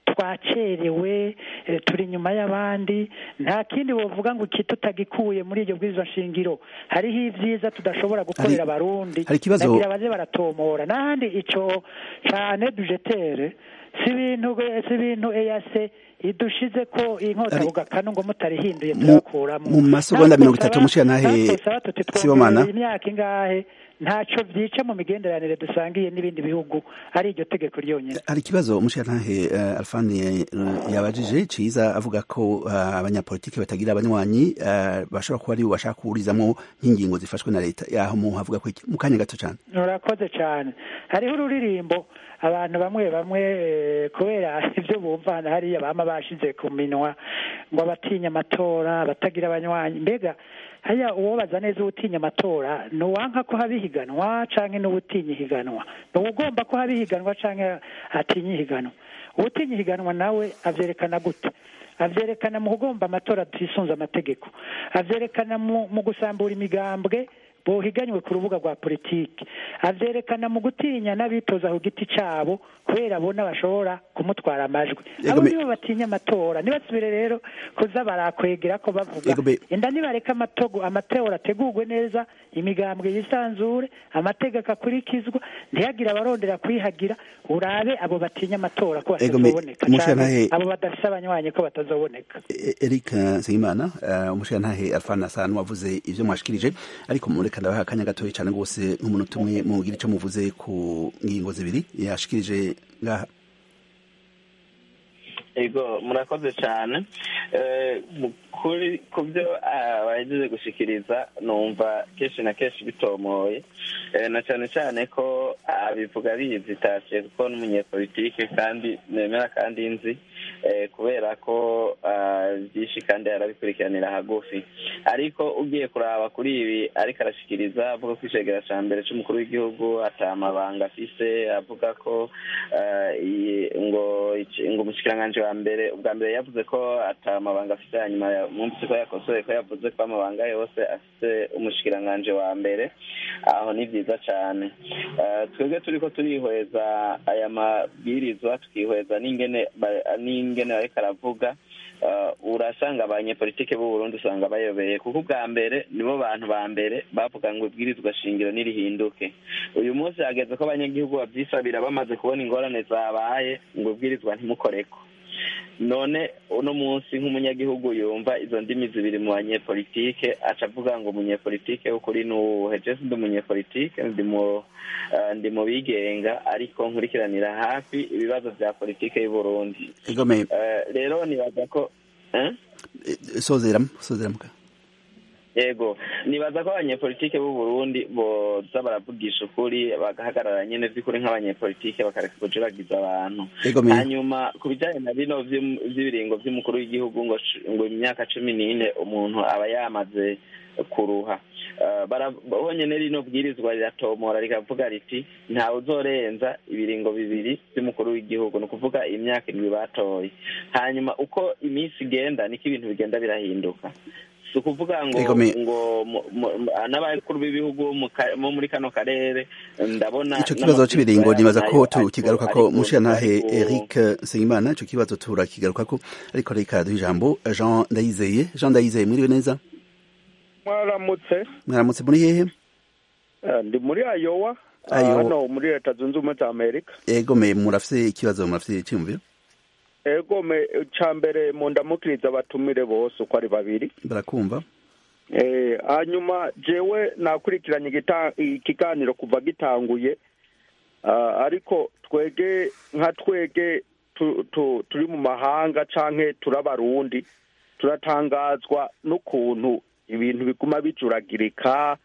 Speaker 2: twacerewe turi inyuma y'abandi nta kindi wovuga ngo iki tutagikuye muri iryo bwirizwa shingiro hariho ibyiza tudashobora gukorera abarundi nagira baze baratomora n'ahandi icyo cyane dujetere si ibintu si ibintu eyase idushize ko inkota bugakanu ngo mutarihinduye turakuramo
Speaker 1: mu masegonda mirongo itatu mushira nahe
Speaker 2: sibomana imyaka ingahe ntacyo byica mu migenderanire dusangiye n'ibindi bihugu ari iryo tegeko ryonyine
Speaker 1: hari ikibazo umushirantahe uh, alfani yabajije ciza avuga ko uh, abanyapolitiki batagira abanywanyi uh, bashobora kuba ari bashaka kuburizamo nk'ingingo zifashwe na leta yaho mu havuga ko mu kanya gato cyane
Speaker 2: urakoze cyane hariho ururirimbo abantu bamwe bamwe kubera ibyo bumvana hariya bama bashize ku minwa ngo abatinya amatora abatagira abanywanyi mbega haya uwobaza neza uwutinya amatora ni uwanka ko haba ihiganwa canke n'uwutinya ihiganwa ni uwugomba ko haba ihiganwa canke atinya ihiganwa uwutinya ihiganwa nawe avyerekana gute avyerekana mu kugomba amatora tisunze amategeko avyerekana mu, mu gusambura imigambwe bohiganywe ku rubuga rwa politiki avyerekana mu gutinya n'abitoza ku giti cabo kubera abona bashobora kumutwara amajwi
Speaker 1: Ego
Speaker 2: abo
Speaker 1: me-
Speaker 2: nibo batinya amatora ntibasubire rero kuza barakwegera ko bavuga
Speaker 1: Ego me-
Speaker 2: inda nibareka amatogo amatora ategurwe neza imigambwe yisanzure amategeko akurikizwa ntihagire abarondera kwihagira urabe abo batinya amatora ko
Speaker 1: Ego me-
Speaker 2: batazoboneka
Speaker 1: Mushyantare-
Speaker 2: canke abo badafise abanywanyi ko batazoboneka
Speaker 1: E- Eric Nsengimana uh, umushirantahe Alphane Hassan wavuze ivyo mwashikirije ariko mureka ndabaha akanya gatoya cyane rwose nk'umunota umwe mugira ico muvuze ku ngingo zibiri yashikirije ngaha
Speaker 3: ego murakoze cyane Eh, mu- kuri ku byo ah, bahejeje gushikiriza numva kenshi na kenshi bitomoye Eh, na cyane cyane ko abivuga bizitashe kuko n'umunyepolitike kandi nemera kandi nzi eh, kubera ko ah, byinshi kandi arabikurikiranira hagufi ariko ugiye kuraba kuri ibi ariko arashikiriza avuga ko icegera ca mbere c'umukuru w'igihugu ata amabanga afise avuga ko ah, iyi- ngo iki- ngo umushikiranganji wa mbere ubwa mbere yavuze ko ata amabanga afise hanyuma ya- mwumvise ko yakosoye ko yavuze ko amabanga yose afise umushikiranganji wa mbere aho ni vyiza cane Eh, twebwe turiko turihweza aya mabwirizwa tukihweza n'ingene ba- n'ingene ariko aravuga eh, urasanga abanyepolitike b'u Burundi usanga bayobeye kuko ubwa mbere nibo bantu ba mbere bavuga ngo ibwirizwa shingiro nirihinduke uyu munsi hageze ko abanyagihugu bavyisabira bamaze kubona ingorane zabaye ngo ibwirizwa ntimukoreko none uno munsi nk'umunyagihugu yumva izo ndimi zibiri mu banyepolitike aca avuga ngo umunyepolitike w'ukuri ni uwuhe je ndi umunyepolitike ndi mu eh, ndi mu bigenga ariko nkurikiranira hafi ibibazo vya politike y'u Burundi
Speaker 1: Ego me
Speaker 3: Eh, rero nibaza ko eh?
Speaker 1: eh, sozera sozera muka
Speaker 3: yego nibaza ko abanyepolitike b'u Burundi boza baravugisha ukuri bagahagarara nyene vy'ukuri nk'abanyepolitike bakareka kujuragiza abantu
Speaker 1: Ego me
Speaker 3: hanyuma ku bijyanye na bino vy'um- vy'ibiringo vy'umukuru w'igihugu ngo sh- ngo imyaka cumi n'ine umuntu aba yamaze kuruha Eh, bara- bonyene rino bwirizwa riratomora rikavuga riti ntawe uzorenza ibiringo bibiri vy'umukuru w'igihugu ni ukuvuga imyaka indwi batoye hanyuma uko iminsi igenda niko ibintu bigenda birahinduka si ukuvuga ngo
Speaker 1: Ego me-
Speaker 3: ngo mu- mu- n'abakuru b'ibihugu bo mu ka- bo muri kano karere ndabona
Speaker 1: ico kibazo c'ibiringo nibaza ko
Speaker 3: nayo
Speaker 1: tukigaruka
Speaker 3: ariko-
Speaker 1: ko mushirantahe
Speaker 3: ariko-
Speaker 1: Eric Nsengimana ico kibazo turakigaruka ko ariko reka duha ijambo Jean Ndayizeye Jean Ndayizeye mwiriwe neza
Speaker 6: mwaramutse
Speaker 1: mwaramutse muri hehe
Speaker 6: Eh, ndi muri ayowa ah,
Speaker 1: Ayo-
Speaker 6: hano muri leta zunze ubumwe za amerika
Speaker 1: Ego me murafise ikibazo murafise iciyumviro
Speaker 6: ego me ca mbere mu ndamukiriza abatumire bose uko ari babiri
Speaker 1: barakumva
Speaker 6: Eh, hanyuma jewe nakurikiranye igita- ikiganiro kuva gitanguye Ah, ariko twege nka twege tu- tu- turi mu mahanga canke turi abarundi turatangazwa n'ukuntu ibintu biguma bijuragirika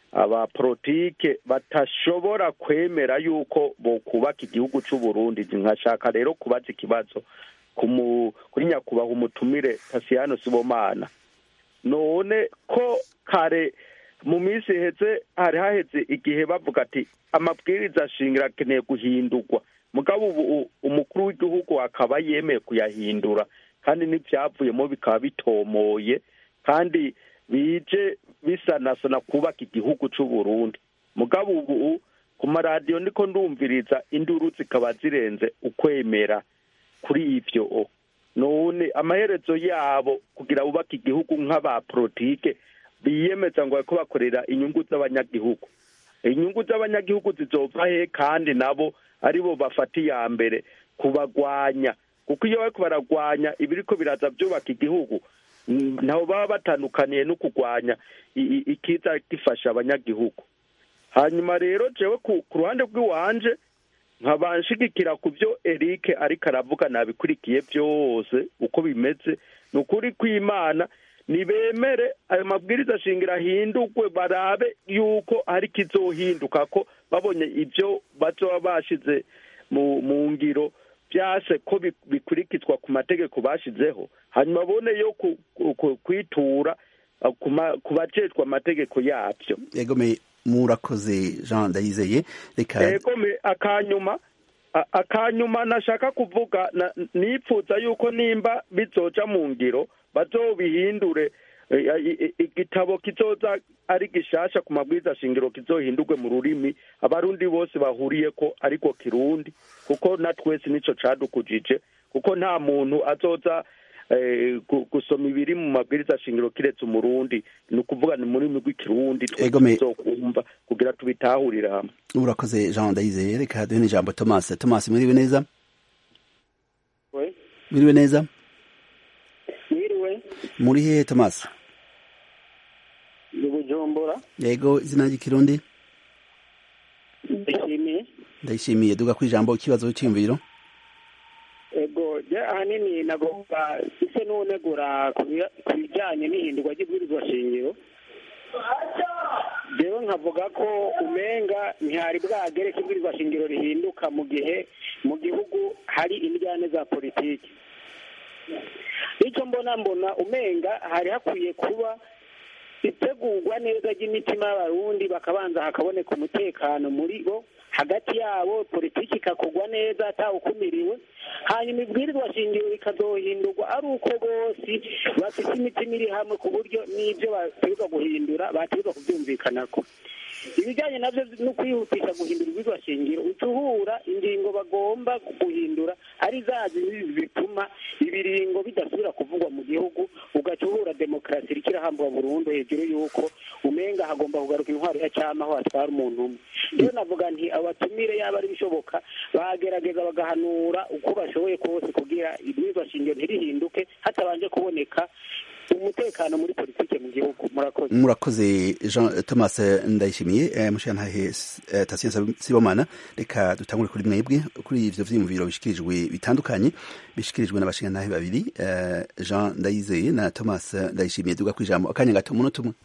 Speaker 6: abapolitike batashobora kwemera yuko bokubaka igihugu c'u Burundi nkashaka rero kubaza ikibazo kumu- kuri nyakubahwa umutumire Tasiyano Sibomana none ko kare mu minsi iheze hari haheze igihe bavuga ati amabwiriza shingiro akeneye guhindurwa mugabo ubu u- umukuru w'igihugu akaba yemeye kuyahindura kandi n'ibyavuyemo bikaba bitomoye kandi bije bisanasana kubaka igihugu c'u Burundi mugabo ubu ku maradiyo ndiko ndumviriza induru zikaba zirenze ukwemera kuri ivyo none amaherezo yabo kugira bubake igihugu nk'abapolitike biyemeza ngo bariko bakorera inyungu z'abanyagihugu inyungu z'abanyagihugu zizova he kandi nabo aribo bafata iya mbere kubagwanya kuko iyo bariko baragwanya ibiriko biraza byubaka igihugu mm, nabo baba batandukaniye no kugwanya i- i- ikiza gifasha abanyagihugu hanyuma rero jewe ku ku ruhande rw'iwanje nkaba nshigikira ku byo Eric ariko aravuga nabikurikiye byose uko bimeze ni ukuri kw'Imana nibemere ayo mabwiriza shingiro ahindurwe barabe yuko hari kizohinduka ko babonye ibyo bazoba bashize mu mu ngiro byase ko bi- bikurikizwa ku mategeko bashizeho hanyuma bone yo ku- ku- ku- kwitura uh, ku ma- ku bajejwe amategeko yabyo
Speaker 1: egome murakoze jean ndayizeye reka
Speaker 6: ego me akanyuma a- akanyuma nashaka kuvuga na- nipfuza yuko nimba bizoja mu ngiro bazobihindure eh, i- i- igitabo kizoza ari gishasha ku mabwiriza shingiro kizohindurwe mu rurimi abarundi bose bahuriye ko ariko kirundi kuko na twese nico cadukujije kuko nta muntu azoza eh, gu- gusoma ibiri mu mabwiriza shingiro kiretse umurundi ni ukuvuga ni mu rurimi rw'ikirundi twese
Speaker 1: Egome.
Speaker 6: tuzokumva kugira tubitahurire hamwe
Speaker 1: urakoze jean ndayizeye reka duhe n'ijambo thomas thomas mwiriwe neza
Speaker 5: we
Speaker 1: mwiriwe neza
Speaker 5: mwiriwe
Speaker 1: muri hehe thomas
Speaker 5: ni bujumbura
Speaker 1: yego izina ry'ikirundi
Speaker 5: ndashimiye
Speaker 1: ndayishimiye duga ku ijambo ikibazo cy'imviro
Speaker 5: ego je ahanini nagomba ise n'unegura ku bi- ku bijyanye n'ihindurwa ry'ibwirizwa shingiro rero nkavuga ko umenga ntihari bwagere ko ibwirizwa shingiro rihinduka mu gihe mu gihugu hari indyane za politiki icyo mbona mbona umenga hari hakwiye kuba itegurwa neza ry'imitima y'abarundi bakabanza hakaboneka umutekano muri bo hagati yabo politiki ikakorwa neza atawukumiriwe hanyuma ibwirizwa shingiro rikazohindurwa ari uko bose bafite imitima iri hamwe ku buryo n'ibyo bategerezwa guhindura bategerezwa kubyumvikanako ibijyanye nabyo no kwihutisha guhindura ibwirizwa shingiro uca uhura ingingo bagomba guhindura ari za zindi zituma ibiringo bidasubira kuvugwa mu gihugu ugaca uhura demokarasi iriko irahambwa burundu hejuru y'uko umenga hagomba kugaruka intwaro ya cyama aho hatwara umuntu umwe rero navuga nti abatumire yaba ari bishoboka bagerageza bagahanura uko bashoboye kose kugira ibwirizwa shingiro ntirihinduke hatabanje kuboneka umutekano muri politike mu gihugu murakoze
Speaker 1: murakoze jean thomas ndayishimiye eh, mushiyantahe eh, tasiyo sibomana reka dutangure kuri mwebwe kuri ivyo vyiyumviro bishikirijwe bitandukanye bishikirijwe n'abashiyantahe babiri eh, jean ndayizeye na thomas ndayishimiye duga ku ijambo akanya gato umunota umwe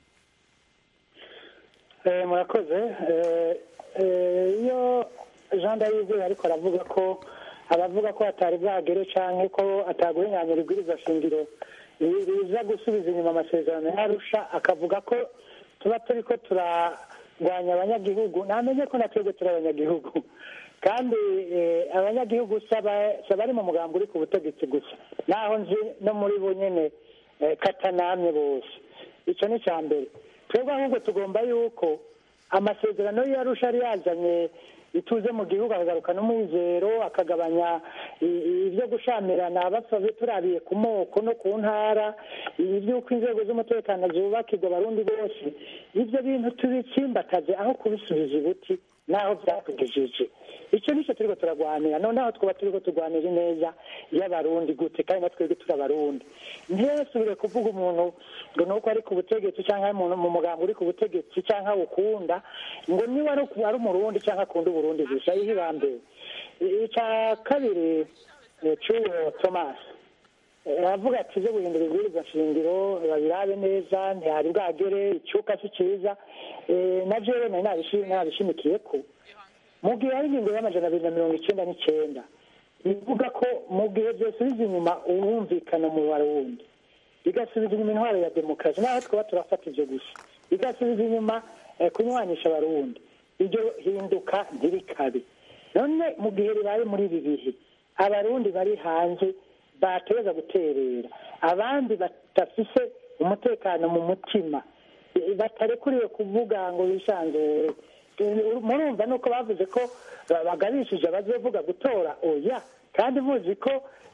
Speaker 2: Eh, murakoze Eh, eh, iyo jean ndayizeye ariko aravuga ko abavuga ko atari bwagere canke ko ataguhinyanyura ibwiriza shingiro bi- biza gusubiza inyuma amasezerano yarusha akavuga ko tuba turiko turarwanya abanyagihugu namenye ko na twebwe turi abanyagihugu kandi eh, abanyagihugu saba bari mu mugambi uri ku butegetsi gusa naho nzi no muri bo nyene eh, katanamye bose ico ni ca mbere twebwe ahubwo tugomba yuko amasezerano yarusha yari yazanye ituze mu gihugu akagaruka n'umwizero akagabanya i- i- ibyo gushamirana bapfa turabiye ku moko no ku ntara iby'uko inzego z'umutekano zubakirwa abarundi bose ibyo bintu tubitsimbataze aho kubisubiza ibuti n'aho byatugejeje icyo nicyo turiko turagwanira noneho twaba turiko turwanira ineza y'abarundi gute kandi na twebwe turi abarundi ntiyasubire kuvuga umuntu ngo ni uko ari ku butegetsi cyangwa umuntu mu mugambi uri ku butegetsi cyangwa awukunda ngo niba ari ku- ari umurundi cyangwa akunda uburundi gusa yihibambere icya kabiri eh, cy'uwo thomas Eh, aravuga ati ibyo guhindura ibwirizwa shingiro babirabe neza ntihari bwagere icyuka si cyiza Eh, na jewe nari nabishi- nabishimikiye ko mu gihe hari ingingo y'amajana abiri na mirongo icyenda n'icyenda ivuga ko mu gihe byosubiza inyuma uwumvikana mu barundi igasubiza inyuma intwaro ya demokarasi naho twaba turafata ibyo gusa igasubiza inyuma eh, kunywanisha abarundi iryo hinduka ntirikabe none mu gihe ribaye muri ibi bihe abarundi bari hanze bateza guterera abandi badafise umutekano mu mutima eh, batarekuriwe kuvuga ngo bisanzure murumva nuko bavuze ko ba- bagabishije abazovuga gutora oya kandi muzi ko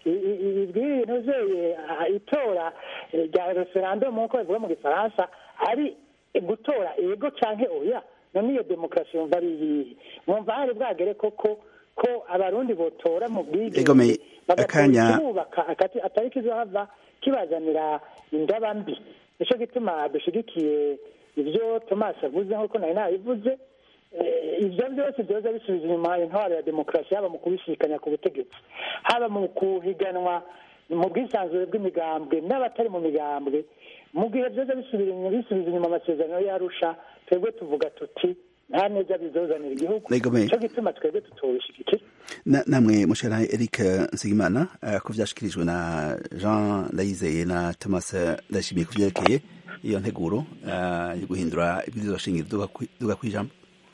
Speaker 2: ibintu zeye itora eh, rya referandumu nk'uko bivuga mu gifaransa ari gutora ego canke oya none iyo demokarasi yumva ari iyihe mwumva hari bwagere koko ko abarundi botora mu
Speaker 1: Egome,
Speaker 2: bwigenge bagatora
Speaker 1: akanya-
Speaker 2: ikibubaka akati- atari kizohava kibazanira indaba mbi nico gituma dushigikiye ibyo thomas avuze nk'uko nari nabivuze Eh, ibyo byose byoza bisubiza inyuma intwaro ya demokarasi haba mu kubisikanya ku butegetsi haba mu kuhiganwa mu bwisanzure bw'imigambwe n'abatari mu migambwe mu gihe byoza bisubira inyuma bisubiza inyuma amasezerano yarusha twebwe tuvuga tuti nta neza bizozanira igihugu
Speaker 1: Egome.
Speaker 2: nico gituma twebwe tutobishigikira
Speaker 1: Na- namwe mushana Eric Nsigimana eh, ko vyashikirijwe na Jean Ndayizeye na Thomas Ndashimiye ku vyerekeye iyo nteguro yo guhindura ibwirizwa shingiro duga kwijambo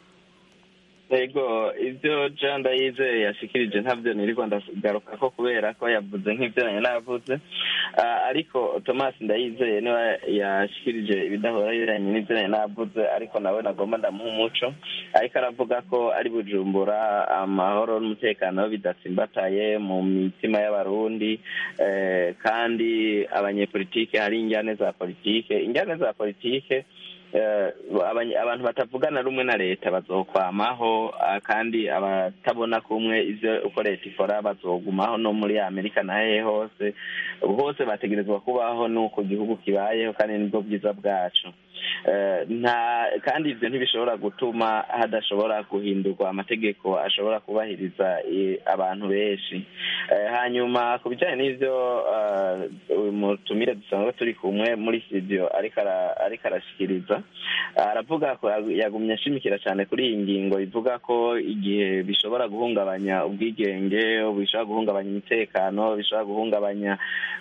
Speaker 3: ego ibyo jean ndayizeye yashikirije ntabyo nirirwa ndagaruka ko kubera ko yavuze nk'ibyo nari navuze ariko thomas ndayizeye niwe yashikirije ibidahora biranye n'ibyo nari navuze ariko nawe nagomba ndamuha umuco ariko aravuga ko ari bujumbura amahoro n'umutekano bidatsimbataye mu mitima y'abarundi kandi abanyepolitike hari injyane za politike injyane za politike abantu batavugana rumwe na leta bazokwamaho kandi abatabona kumwe ivyo uko leta ikora bazogumaho no muri amerika nahehe hose hose bategerezwa kubaho n'uko igihugu kibayeho kandi nibwo bwiza bwacu nta kandi ibyo ntibishobora gutuma hadashobora guhindurwa amategeko ashobora kubahiriza abantu benshi hanyuma ku bijyanye n'ibyo mutumire dusanzwe turi kumwe muri studio ariko arashyikiriza aravuga ko yagumye ashimikira cyane kuri iyi ngingo ivuga ko igihe bishobora guhungabanya ubwigenge bishobora guhungabanya umutekano bishobora guhungabanya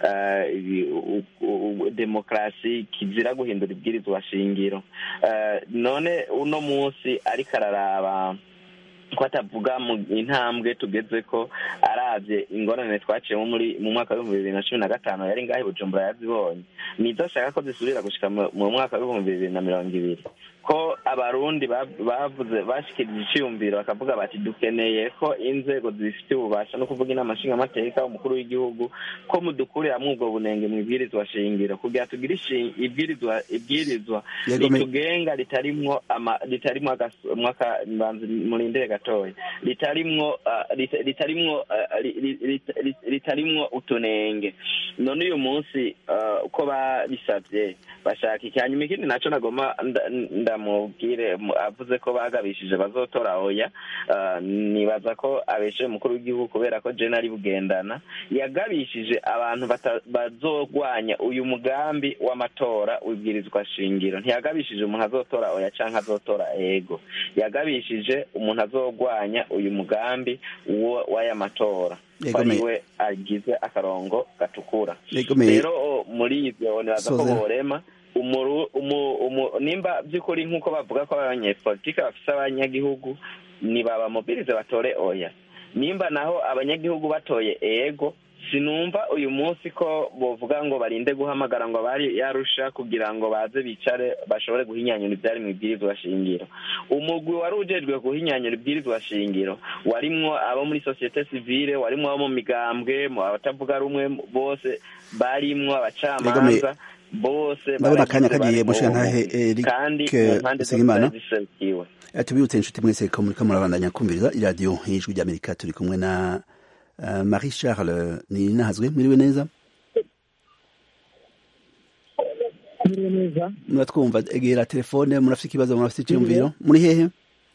Speaker 3: demokarasi kizira guhindura ibwirizwa shingiro none uno munsi ariko araraba ko atavuga mu intambwe tugeze ko arabye ingorane twaciyemo muri mu mwaka w'ibihumbi bibiri na cumi na gatanu yari ngaho bujumbura yazibonye nizo ashaka ko zisubira gushika mu mwaka w'ibihumbi bibiri na mirongo ibiri ko abarundi bavuze bashikirije iciyumviro bakavuga bati dukeneye ko inzego zifite ububasha no kuvuga inama nshingamateka umukuru w'igihugu ko mudukuriramwo ubwo bunenge mu ibwirizwa shingiro kugira tugire ibwirizwa ibwirizwa ritugenga ritarimwo ritarimwo murindire gatoya ritarimwo ritarimwo ritarimwo utunenge none uyu munsi uko babisabye bashaka iki hanyuma ikindi naco nagoma ndamubwire avuze ko bagabishije bazotora oya nibaza ko abeshe umukuru w'igihugu kubera ko jena ari bugendana yagabishije abantu bazogwanya uyu mugambi w'amatora wibwirizwa shingiro ntiyagabishije umuntu azotora oya canke azotora ego yagabishije umuntu azogwanya uyu mugambi w'aya matora ariwe agize akarongo gatukura rero muri ivyo nibaza ko borema nimba by'ukuri nk'uko bavuga ko abanyepolitike bafise abanyagihugu ntibabamubirize batore oya nimba naho abanyagihugu batoye ego sinumva uyu munsi ko bovuga ngo barinde guhamagara ngo bari yarusha kugira ngo baze bicare bashobore guhinyanyura ibyari mu ibwirizwa shingiro umugwi wari ujejwe guhinyanyura ibwirizwa shingiro warimwo abo muri sosiyete sivile warimwo abo mu migambwe mu abatavuga rumwe bose barimwo abacamanza bose
Speaker 1: ndabona akanya kagiye mushinga ntahe Eric Segimana tubibutse inshuti mwese ko muriko murabandanya kumviriza iradiyo y'ijwi ry'Amerika turi kumwe na uh, Marie Charles ni nahazwe muriwe neza
Speaker 7: muriwe neza
Speaker 1: muratwumva egera telefone murafite ikibazo murafite icyumviro muri hehe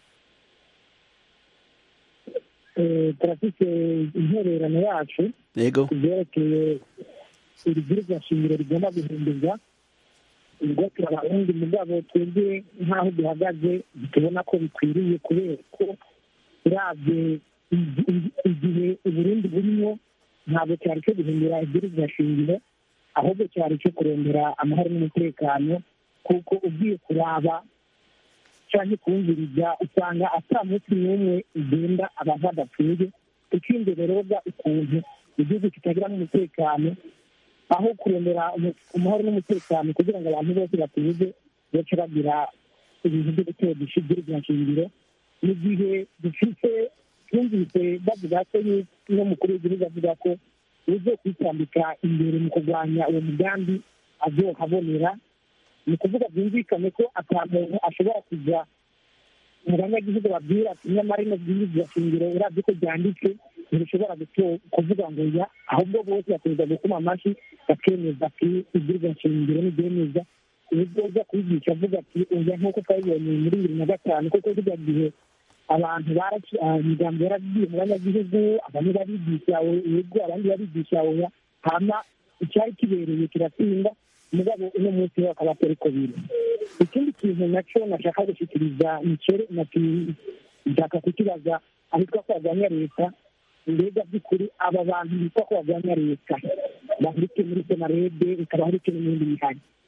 Speaker 7: turafite intererano yacu
Speaker 1: yego
Speaker 7: kubyerekeye ibibwirizwa shingiro rigomba guhindurwa ubwo turabarundi mugabo twebwe nk'aho duhagaze tubona ko bikwiriye kubera ko urabye igihe uburundi burimo ntabwo cyari cyo guhindura ibwirizwa shingiro ahubwo cyari cyo kurondera amahoro n'umutekano kuko ugiye kuraba cyangwa kumviriza usanga ata munsi n'umwe ugenda abantu badapfuye ikindi rero ukuntu igihugu kitagiramo umutekano aho kurondera amahoro n'umutekano kugira ngo abantu bose batuze bace bagira ibintu byo gutera ibwirizwa shingiro mu gihe dufite twumvise bavuga ko n'umukuru w'igihugu avuga ko uzo kwitambika imbere mu kurwanya uwo mugambi azohabonera ni ukuvuga byumvikane ko ata muntu ashobora kujya mu banyagihugu babwira ati nyamara ino bwirizwa shingiro urabye ko ryanditse ntibishobora kuvuga ngo ya ahubwo bose bakomeza gukoma amashyi bakemeza ati ibwirizwa shingiro ntibyemeza ubwo uza kubigisha avuga ati oya nk'uko twabibonye muri bibiri na gatanu kuko kijya gihe abantu imigambi yaragiye mu banyagihugu bamwe barigisha yego abandi barigisha oya hama icyari kibereye kiratsinda mugabo uno munsi we akaba atari ko biri ikindi kintu nacyo nashaka gushyikiriza nicere nshaka kukibaza ahitwa ko barwanya leta mbega by'ukuri aba bantu bitwa ko barwanya leta bahurikiye muri senarede bikaba bahurikiye n'ibindi bihari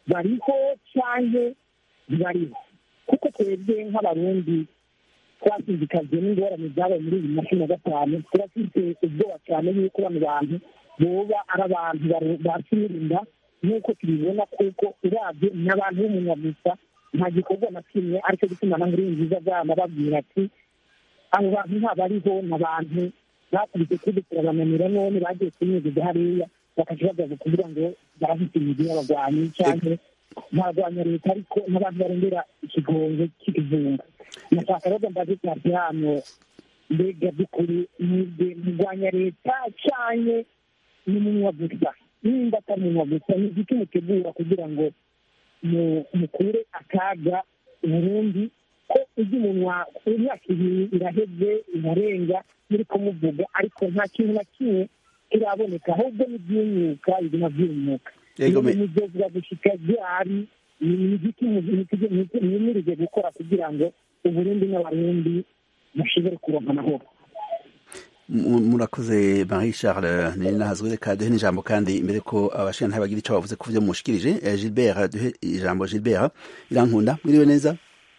Speaker 7: bariho cyangwa ntibariho kuko twebwe nk'abarundi twashishikajwe n'ingorane zabaye muri bibiri na cumi na gatanu turafite ubwoba cyane y'uko bano bantu boba ari abantu bakirinda nk'uko tubibona kuko urabye ni abantu b'umunyagusa nta gikorwa na kimwe aricyo gituma na nkuru nziza zana babwira ati abo bantu ntabariho ni abantu bakubise kuri turabananira none bagiye kunyuguza hariya bakaca bagaza kugira ngo barafite imigi y'abagwanyi cyangwa ntarwanya leta ariko n'abantu barengera ikigongo cy'ikizungu nashaka rero mbaze cyane hano mbega by'ukuri mwebwe murwanya leta cyane n'umunywa gusa nimba atari umunywa gusa ni igiti mutegura kugira ngo mukure akaga uburundi ko ujya umunwa imyaka ibiri iraheze irarenga muri kumuvuga ariko nta kintu na kimwe kiraboneka ahubwo n'ibyimyuka biguma byimyuka mugezwa gushika ryari ni igiti mwimirije gukora kugira ngo uburundi n'abarundi bashobore kuronka amahoro
Speaker 1: murakoze marie charles ni nahazwe reka duhe n'ijambo kandi imbere ko abashinga bagira icyo bavuze ku byo mushikirije gilbert duhe ijambo gilbert irankunda mwiriwe neza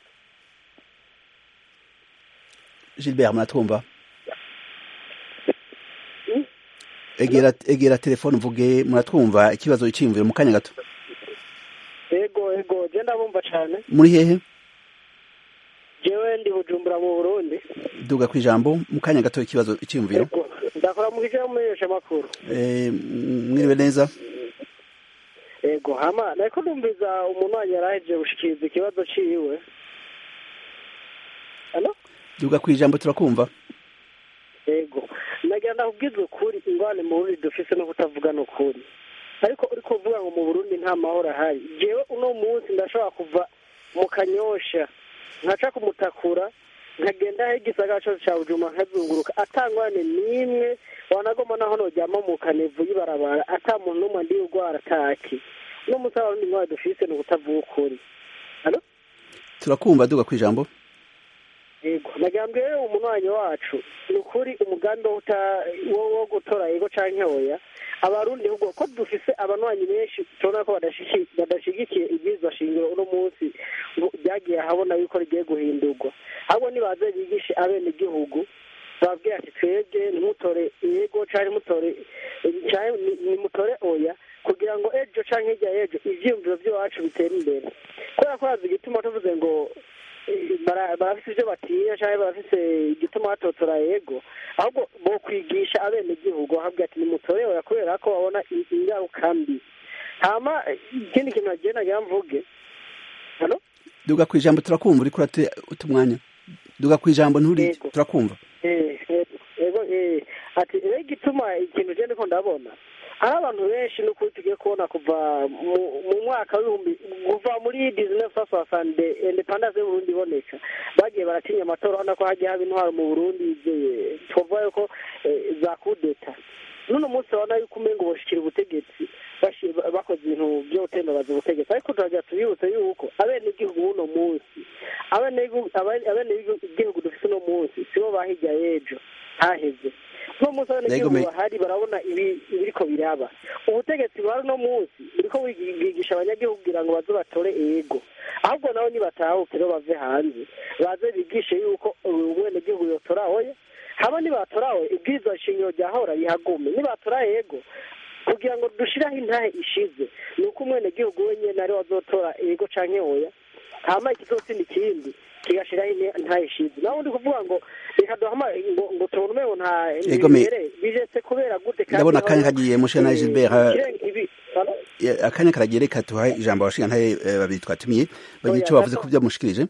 Speaker 1: gilbert muratwumva egera egera telefone mvuge muratwumva ikibazo cyiyumviro mu kanya gato
Speaker 8: ego ego genda bumva cyane
Speaker 1: muri hehe
Speaker 8: jewe ndi bujumbura mu burundi
Speaker 1: duga ku ijambo mu kanya gato ikibazo cyiyumviro
Speaker 8: ndakora mu gice mumenyesha makuru
Speaker 1: mwiriwe neza
Speaker 8: ego hama nariko numviza umuntu wanyu yarahejeje gushikiriza ikibazo ciwe halo
Speaker 1: duga ku ijambo turakumva
Speaker 8: ego nagira ndakubwiza ukuri ingwane mu burundi dufise no kutavugana ukuri ariko uriko uvuga ngo mu burundi nta mahoro ahari jewe uno munsi ndashobora kuva mu kanyosha nkaca kumutakura nkagenda aho igisagara cyose cya bujuma nkazunguruka atangwane n'imwe wanagoma naho noryama mu kanevu y'ibarabara ata muntu n'umwe ndi urwara ataki uno munsi abarundi nk'aho dufise ni ukutavuga ukuri
Speaker 1: turakumva duga ku ijambo
Speaker 8: yego nagira ngo rero umunywanyi wacu ni ukuri umugambi wo gutora yego canke oya abarundi ahubwo ko dufise abanywanyi benshi tubona ko badashigikiye ibwirizwa shingiro uno munsi byagiye ahabona yuko rigiye guhindurwa ahubwo nibaze bigishe abene igihugu bababwira ati twebwe ntimutore yego canke mutore nimutore oya kugira ngo ejo canke hirya y'ejo ivyiyumviro vy'iwacu bitera imbere kubera ko hazi igituma tuvuze ngo barafise ivyo batinya canke barafise igituma batotora yego ahubwo bokwigisha abene igihugu ahabwa ati nimutorewe kubera ko babona ingaruka mbi hama ikindi kintu nagiye nagira mvuge hano
Speaker 1: duga ku ijambo turakumva uriko urate umwanya duga ku ijambo nturi turakumva
Speaker 8: ego ati rero igituma ikintu je ndiko ndabona ari abantu benshi n'ukuri tugiye kubona kuva mu mwaka w'ibihumbi kuva muri dizinefu sasasande independance y'uburundi iboneka bagiye baratinya amatora urabona ko hagiye haba intwaro mu burundi twavuga yuko za kudeta n'uno munsi urabona yuko umengo boshikira ubutegetsi bakoze ibintu byo gutembabaza ubutegetsi ariko turagira tubibutse yuko abene igihugu b'uno munsi abene igihugu dufise uno munsi sibo bahirya y'ejo haheze uno munsi abanyagihugu bahari barabona ibiriko biraba ubutegetsi buhari uno munsi buriko bwigisha abanyagihugu kugira ngo baze batore ego ahubwo nabo nibatahuke rero bave hanze baze bigishe yuko umwenegihugu yotora oya haba nibatora oya ibwirizwa shingiro ryahora rihagume nibatora ego kugira ngo dushiraho intahe ishize ni uko umwenegihugu wenyene ari wazotora ego canke oya hama ikizotsinda ikindi kigashiraho intahe ishize naho ndi kuvuga ngo reka duhama ngo ngo tubone umengo nta imbere bijetse kubera gute kandi
Speaker 1: ndabona akanya kagiye mushe na Gilbert akanya karagiye reka tuha ijambo abashinga ntahe babiri twatumiye bagira icyo bavuze ku byo mushikirije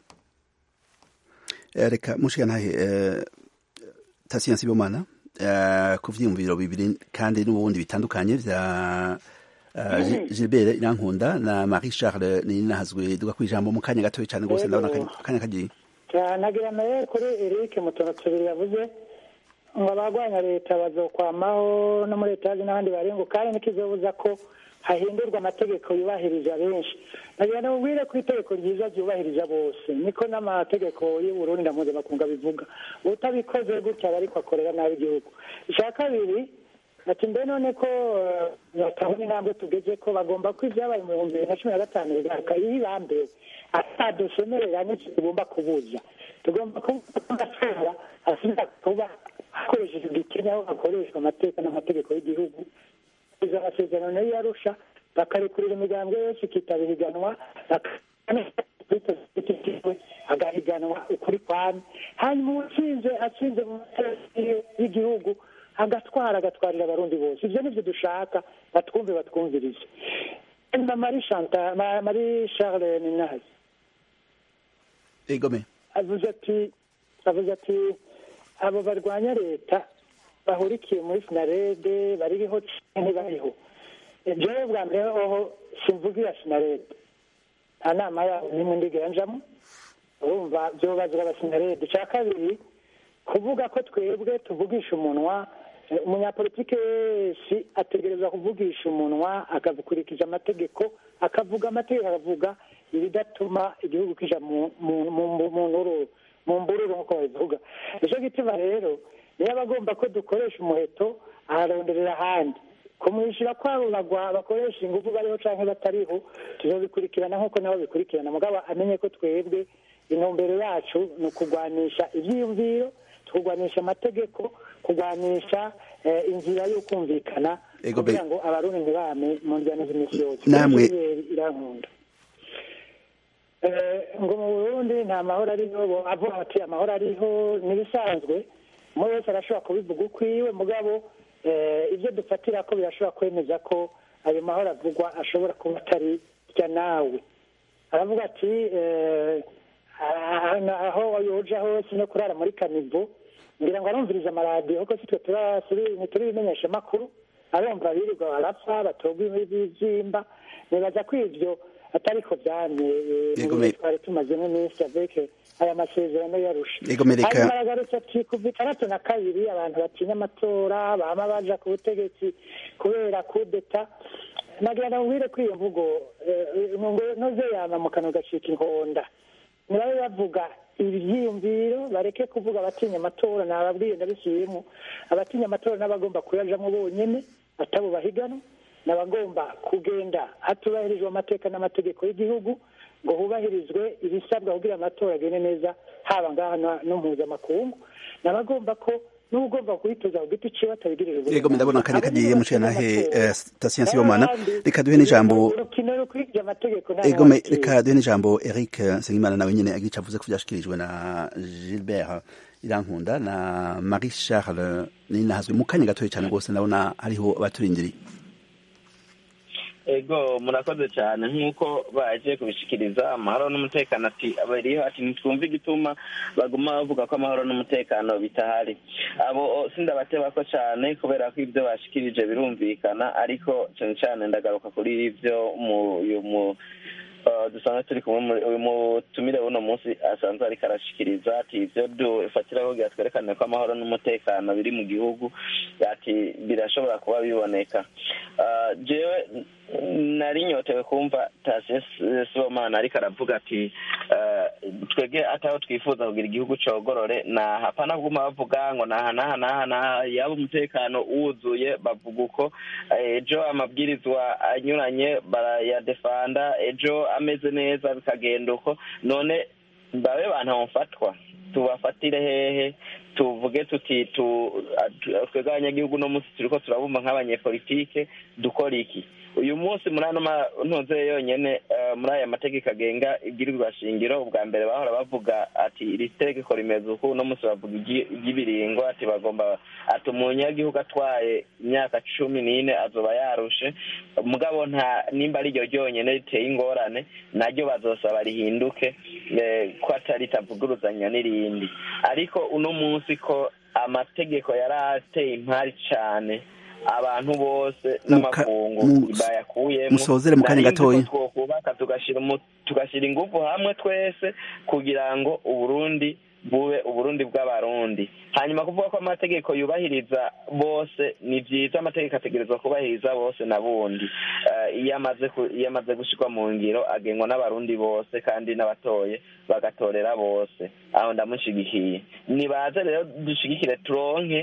Speaker 1: reka mushinga ntahe Tasiyansi Sibomana ku vyiyumviro bibiri kandi n'ubundi bitandukanye vya Gilbert Irankunda na Marie Charles Ninahazwe duga kwijambo mu kanya gatoya cyane gose ndabona akanya kagiye
Speaker 2: nagira nawe kuri Eric mutono tubiri yavuze ngo abagwanya leta bazokwamaho no muri etaje n'abandi barengo kandi ntikizobuza ko hahindurwa amategeko yubahirije abenshi nagira namubwire ko itegeko ryiza ryubahirije bose niko n'amategeko y'uburundi na mpuzamakungu bivuga utabikoze gutya aba ariko akorera nabi igihugu icya kabiri
Speaker 7: ati mbe none ko eh, batabona intambwe tugeze ko bagomba ko ibyabaye mu bihumbi bibiri na cumi na gatanu bigaruka iyo ibambe atadusomerera n'icyo tugomba kubuza tugomba kuba amatora asubira kuba hakoreshejwe igikenya aho hakoreshwa amateka n'amategeko y'igihugu izo amasezerano nayo yarusha bakarekurira imiryango yose ikitabira iganwa baka- agahiganwa ukuri kwami hanyuma uwatsinze atsinze mu matora y'igihugu agatwara agatwarira abarundi bose ibyo nibyo dushaka batwumve batwumvirize hanyuma marie Chantal- Ma- marie charles ninazi
Speaker 1: egome
Speaker 7: avuze ati avuze ati abo barwanya leta bahurikiye muri sinarede bariho canke bariho jewe bwa mbere hoho simvugira sinarede nta nama yabo nimwe ndigera njamo urumva vyobazwa abasinarede ica kabiri kuvuga ko twebwe tuvugisha umunwa eh, umunyapolitike wese ategerezwa kuvugisha umunwa akabikurikiza amategeko akavuga amategeko akavuga ibidatuma igihugu kija mu mu- mu- mu nururu mu mbururu nk'uko babivuga nico gituma rero niyo aba agomba ko dukoresha umuheto aharonderera ahandi kumwishyura kwabo bagwa bakoresha ingufu bariho canke batariho tuzobikurikirana nk'uko nabo bikurikirana mugabo amenye ko twebwe intumbero yacu ni ukugwanisha ivyiyumviro tukugwanisha amategeko kugwanisha eh, inzira yo kumvikana
Speaker 1: Ego be-
Speaker 7: kugira ngo abarundi ntibame mu njyana z'imisi yose
Speaker 1: Namwe-
Speaker 7: Kubera irankunda Eh, ngo mu burundi nta mahoro ariho bo avuga bati amahoro ariho n'ibisanzwe umwe wese arashobora kubivuga ukwiwe mugabo eh, ibyo dufatira ko birashobora kwemeza ko ayo mahoro avugwa ashobora kuba atari rya nawe aravuga ati eh, ah- aho yoja hose no kurara muri kanivo ngira ngo arumviriza amaradiyo kuko sitwe tura- turi- ntituri ibimenyesha amakuru arumva birirwa barapfa batogwa ibibyimba nibaza ko ivyo atariko vyamye eh,
Speaker 1: Yego,
Speaker 7: mu
Speaker 1: me-
Speaker 7: gihe twari tumazemo iminsi avec aya masezerano yarusha
Speaker 1: Yego, me reka-
Speaker 7: hanyuma aragarutse ati kuva itandatu na kabiri abantu batinya amatora bama baja ku butegetsi kubera kudeta nagira ndamubwire ko iyo mvugo eh, ngo noze yama mu kanwa gacika inkonda nibabe bavuga ibyiyumviro bareke kuvuga abatinya amatora nababwiye ndabisubiyemo abatinya amatora n'abagomba kuyajamo bonyene atabo bahiganwa n'abagomba kugenda hatubahirijwe amateka n'amategeko y'igihugu ngo hubahirizwe ibisabwa kugira amatora agende neza haba ngaha na- no mpuzamakungu n'abagomba ko n'ugomba kuhitoza ku giti ciwe atabigirira
Speaker 1: Yego, ndabona akanya
Speaker 7: Abo
Speaker 1: kagiye
Speaker 7: nibo
Speaker 1: muciye
Speaker 7: bakina
Speaker 1: nahe,
Speaker 7: amatora.
Speaker 1: eh, Station Sibomana.
Speaker 7: N'abandi,
Speaker 1: Reka duhe n'ijambo-
Speaker 7: urukino rukurikije amategeko nta
Speaker 1: egome
Speaker 7: n'abakiriya.
Speaker 1: reka duhe n'ijambo eric nsengimana nawe nyene agica avuze ko vyashikirijwe na gilbert irankunda na marie charles ninahazwe mu kanya gatoya cane rwose ndabona hariho abaturindiriye
Speaker 3: ego murakoze cyane nk'uko baje kubishikiriza amahoro n'umutekano ati abariho ati ntitwumve igituma baguma bavuga ko amahoro n'umutekano bitahari abo sindabatebako cyane kubera ko ibyo bashikirije birumvikana ariko cyane cyane ndagaruka kuri ibyo mu uyu mu Uh, dusanzwe turi kumwe muri- uyu mutumire w'uno munsi asanzwe ariko arashikiriza ati ivyo dufatiraho kugira twerekane ko amahoro n'umutekano biri mu gihugu ati birashobora kuba biboneka Uh, jewe nari nyotewe kumva tasiyo sibomana ariko aravuga ati uh, twebwe ataho twifuza kugira igihugu cogorore na hapana kuguma bavuga ngo naha naha naha naha yaba umutekano wuzuye bavuga uko Eh, ejo amabwirizwa anyuranye barayadefanda ejo ameze neza bikagenda uko none babe bantu bamufatwa tubafatire hehe tuvuge tuti tu tu- twebwe abanyagihugu uno munsi turiko turabumva nk'abanyepolitike dukora iki uyu munsi muri ano ntuze yonyene eh, muri aya mategeko agenga ibwirizwa shingiro ubwa mbere bahora bavuga ati iri tegeko rimeze uku uno munsi bavuga iry- iry'ibiringo ati bagomba ati umunyagihugu atwaye imyaka cumi n'ine azoba yarushe mugabo nta nimba ari ryo ryonyene riteye ingorane naryo bazosaba rihinduke eh, ko atari itavuguruzanya n'irindi ariko uno munsi ko amategeko yari ateye impari cane abantu bose
Speaker 1: Muka-
Speaker 3: n'amakungu
Speaker 1: mu-
Speaker 3: bayakuyemo
Speaker 1: musozere mu kanya
Speaker 3: Nari nzi
Speaker 1: gatoya.
Speaker 3: ko twokubaka tugashira umu- tugashira ingufu hamwe twese kugira ngo uburundi bube uburundi bw'abarundi hanyuma kuvuga ko amategeko yubahiriza bose ni vyiza amategeko ategerezwa kubahiriza bose na bundi Eh, iyo amaze ku- iyo amaze gushirwa mu ngiro agengwa n'abarundi bose kandi n'abatoye bagatorera bose aho ndamushigikiye nibaze rero dushigikire turonke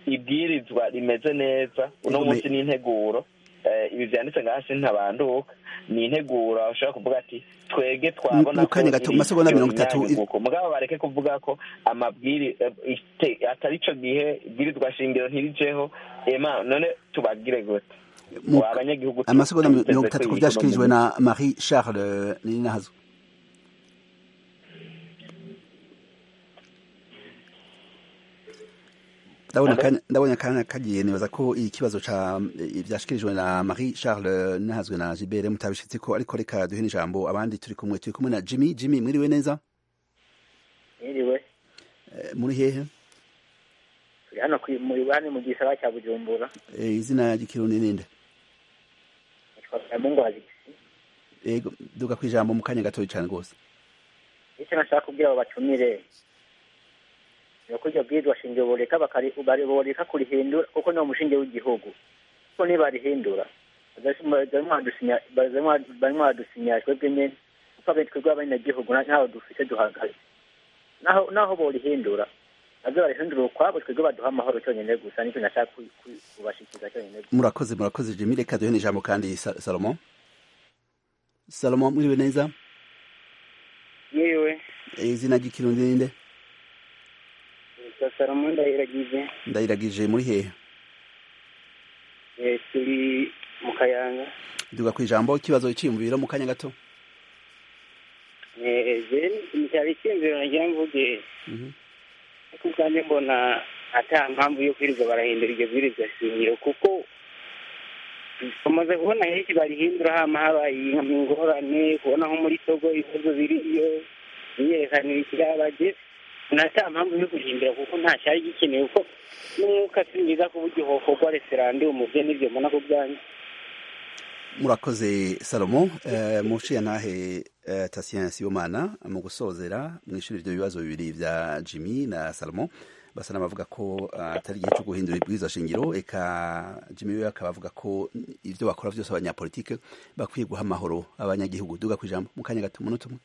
Speaker 3: ibwirizwa rimeze neza uno
Speaker 1: Ego,
Speaker 3: munsi
Speaker 1: me-
Speaker 3: ni integuro Eh, ibi vyanditse ngaha sintabanduka ni integuro ushobora kuvuga ati twege twabona
Speaker 1: mu kanya gato, mu masegonda
Speaker 3: ivyo
Speaker 1: mirongo itatu,
Speaker 3: binyanyuguko. mugabo bareke kuvuga ko amabwiri eh, ite- atari ico gihe ibwirizwa shingiro ntirijeho ema none tubagire gute
Speaker 1: Mu-
Speaker 3: Wa abanyagihugu tu-
Speaker 1: amasegonda
Speaker 3: tubiteze
Speaker 1: mirongo
Speaker 3: ko
Speaker 1: itatu ku
Speaker 3: iyi
Speaker 1: vyashikirijwe
Speaker 3: ekonomi-
Speaker 1: na marie charles nininahazo ndabona
Speaker 3: Alo?
Speaker 1: akanya- ndabona akanya kagiye nibaza ko ikibazo ca vyashikirijwe na marie charles ninahazwe na gilbert mutabishitseko ariko reka duhe n'ijambo abandi turi kumwe turi kumwe na jimmy jimmy mwiriwe neza
Speaker 9: Mwiriwe
Speaker 1: Eh, muri hehe
Speaker 9: turi hano ku- mu ibani mu gisagara cya Bujumbura
Speaker 1: Eh, izina ry'ikirundi ninde
Speaker 9: nitwa Mungu Azigisi
Speaker 1: ego duga kwijambo mu kanya gatoya cane rwose
Speaker 9: icyo nashaka kubwira abo batumire ni uko iryo bwirizwa shingiro boreka bakari- bari- boreka kurihindura kuko ni umushinge w'igihugu kuko nibarihindura barimo baradusinya twebwe nyene kuko abe twebwe abanyagihugu na- ntaho dufite duhagaze naho naho borihindura baze barihindura ukwabo twebwe baduha amahoro cyonyine gusa nicyo nashaka ku- ku- kubashikiriza cyonyine gusa
Speaker 1: murakoze murakoze jimmy reka duhe n'ijambo kandi Sa- salomo salomo mwiriwe neza
Speaker 5: yewe
Speaker 1: Eh, izina ry'ikirundi ninde
Speaker 5: nitwa salomo ndahiragize
Speaker 1: ndayiragije muri hehe
Speaker 5: Eh, turi mu kayanga
Speaker 1: duga kwijambo ikibazo cyiyumviro mu kanya gato
Speaker 5: Eh, je cyari icyumviro nagira mvuge
Speaker 1: Mhm.
Speaker 5: ariko ubwanjye mbona ata mpamvu yo kwirirwa barahindura iryo bwirizwa shingiro kuko tumaze kubona henshi barihindura hama habaye ingorane kubona nko muri togo ibibazo biriyo imyerekanire ikirabaje nata mpamvu yo guhindura kuko nta cyari gikenewe kuko n'umwuka si mwiza ku buryo hokorwa referandumu bye n'ibyo mbona ku bwanjye
Speaker 1: murakoze salomo eh, muciye ntahe eh, tasien sibomana mu gusozera mwishuri ibyo bibazo bibiri vya jimmy na salomo basa n'abavuga ko ah, atari igihe cyo guhindura ibwirizwa shingiro eka jimmy we akaba avuga ko ivyo bakora vyose abanyapolitike bakwiye guha amahoro abanyagihugu duga kwijambo mu kanya gato umunota umwe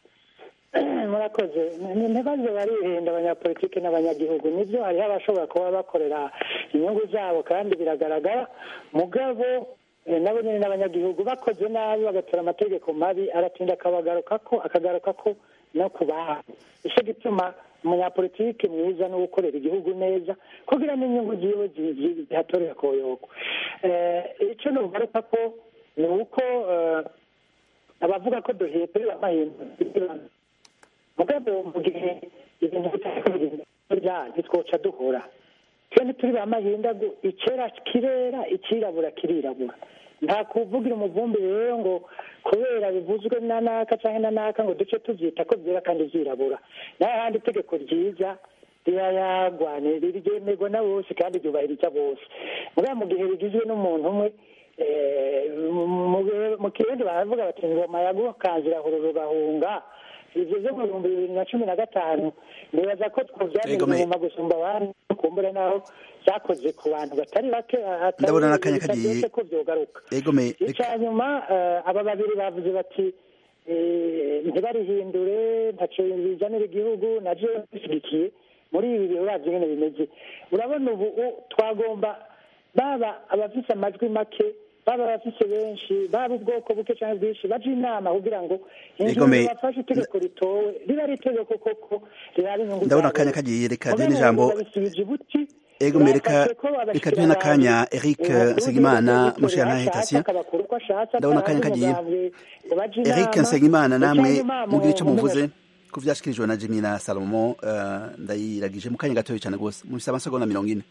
Speaker 2: murakoze Ni- ntibaze baririnda abanyapolitiki n'abanyagihugu nibyo hariho abashobora kuba bakorera inyungu zabo kandi biragaragara mugabo eh, nabo nyine n'abanyagihugu bakoze nabi bagatora amategeko mabi aratinda akabagaruka ko akagaruka ko no ku bantu icyo gituma umunyapolitiki mwiza no gukorera igihugu neza kugira n'inyungu ziwe zi- zi- zihatorera koyoko Eh, icyo nugaruka ko ni uko eh, abavuga ko duhindura amahindura mugabo mu gihe ibintu bitarya ntitwoca duhora twe ntituri ba mahindagu icyera kirera ikirabura kirirabura nta kuvugira umuvumbi rero ngo kubera bivuzwe na naka cyangwa na naka ngo duce tubyita ko byera kandi byirabura naho ahandi itegeko ryiza rirayagwa ryemerwa na bose kandi ryubahiriza bose mugabo mu gihe rigizwe n'umuntu umwe eh, mu- mu- mu kirundi baravuga bati ingoma yagukanzira hururu bahunga ivyo vyo mu bihumbi bibiri na cumi na gatanu nibaza ko twovyamenya
Speaker 1: Ego, me-
Speaker 2: inyuma gusumba abandi kumbura naho vyakoze ku bantu batari bake atari
Speaker 1: Ndabona n'akanya
Speaker 2: bitaryoshe
Speaker 1: kagiye.
Speaker 2: ko vyogaruka
Speaker 1: egome
Speaker 2: icya nyuma eh, aba babiri bavuze bati eh, ntibarihindure ntaco bizanira igihugu navyo bishyigikiye muri ibi bihe uravye nyene bimeze urabona ubu u- twagomba baba abafise amajwi make baba abafise benshi baba ubwoko buke cyangwa bwinshi baje inama kugira ngo
Speaker 1: Egome,
Speaker 2: ingingo bafashe itegeko ritowe riba ari itegeko koko riraba inyungu
Speaker 1: ndabona
Speaker 2: zabo.
Speaker 1: akanya kagiye reka duhe
Speaker 2: Mugabo
Speaker 1: n'ijambo
Speaker 2: ubu babisubije ibuti
Speaker 1: ego mereka
Speaker 2: bafashe ko
Speaker 1: reka duhe n'akanya eric nsengimana muciye ntahe tasien ndabona akanya kagiye eric nsengimana namwe mugira icyo muvuze ku vyashikirijwe na jimmy na salomo eh, ndayiragije mu kanya gatoya cyane rwose mufise amasegonda mirongo ine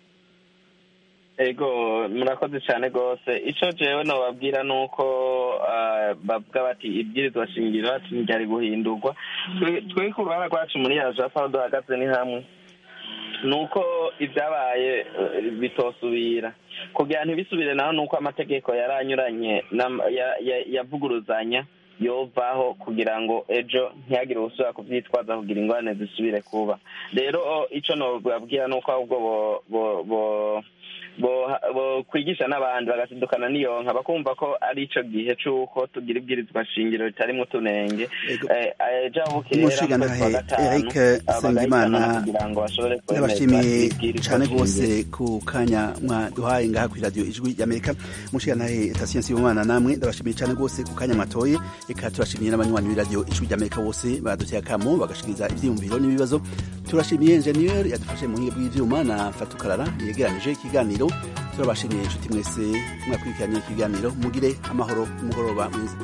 Speaker 3: ego murakoze cyane rwose icyo jewe nobabwira ni uko ah, bavuga bati ibwirizwa shingiro ati ntiryari guhindurwa Twe- twe ku ruhara rwacu muri ya japa aho duhagaze ni hamwe ni uko ibyabaye eh, bitosubira kugira ntibisubire naho ni uko amategeko yari anyuranye n'am- ya- ya- yavuguruzanya yovaho kugira ngo ejo ntihagire ubusubira kubyitwaza kugira ingorane zisubire kuba rero o, ico nobabwira ni uko ahubwo bo- bo- bo- kwigisha n'abandi bagasidukana n'iyonka bakumva ko ari ico gihe c'uko tugira ibwirizwa shingiro ritarimwo utunenge ejo bukera mu kwezi kwa gatanu bagahitana kugira ngo bashobore
Speaker 1: ndabashimiye cane rwose ku kanya mwaduhaye ngaha kuri radiyo ijwi ry'amerika mushigantahe etasiyensi y'umwana namwe ndabashimiye cane rwose ku kanya mwatoye reka turashimiye n'abanywanyi b'iradiyo ijwi ry'amerika bose baduteye akamo bagashikiriza ivyiyumviro n'ibibazo turashimiye enjeniyeri yadufashe mu buhinga bw'ivyuma na fatukarara yegeranije ikiganiro turabashimiye inshuti mwese mwakurikiranye ikiganiro mugire amahoro umugoroba mwiza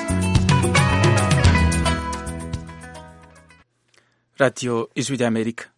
Speaker 10: radiyo ijwi ry'amerika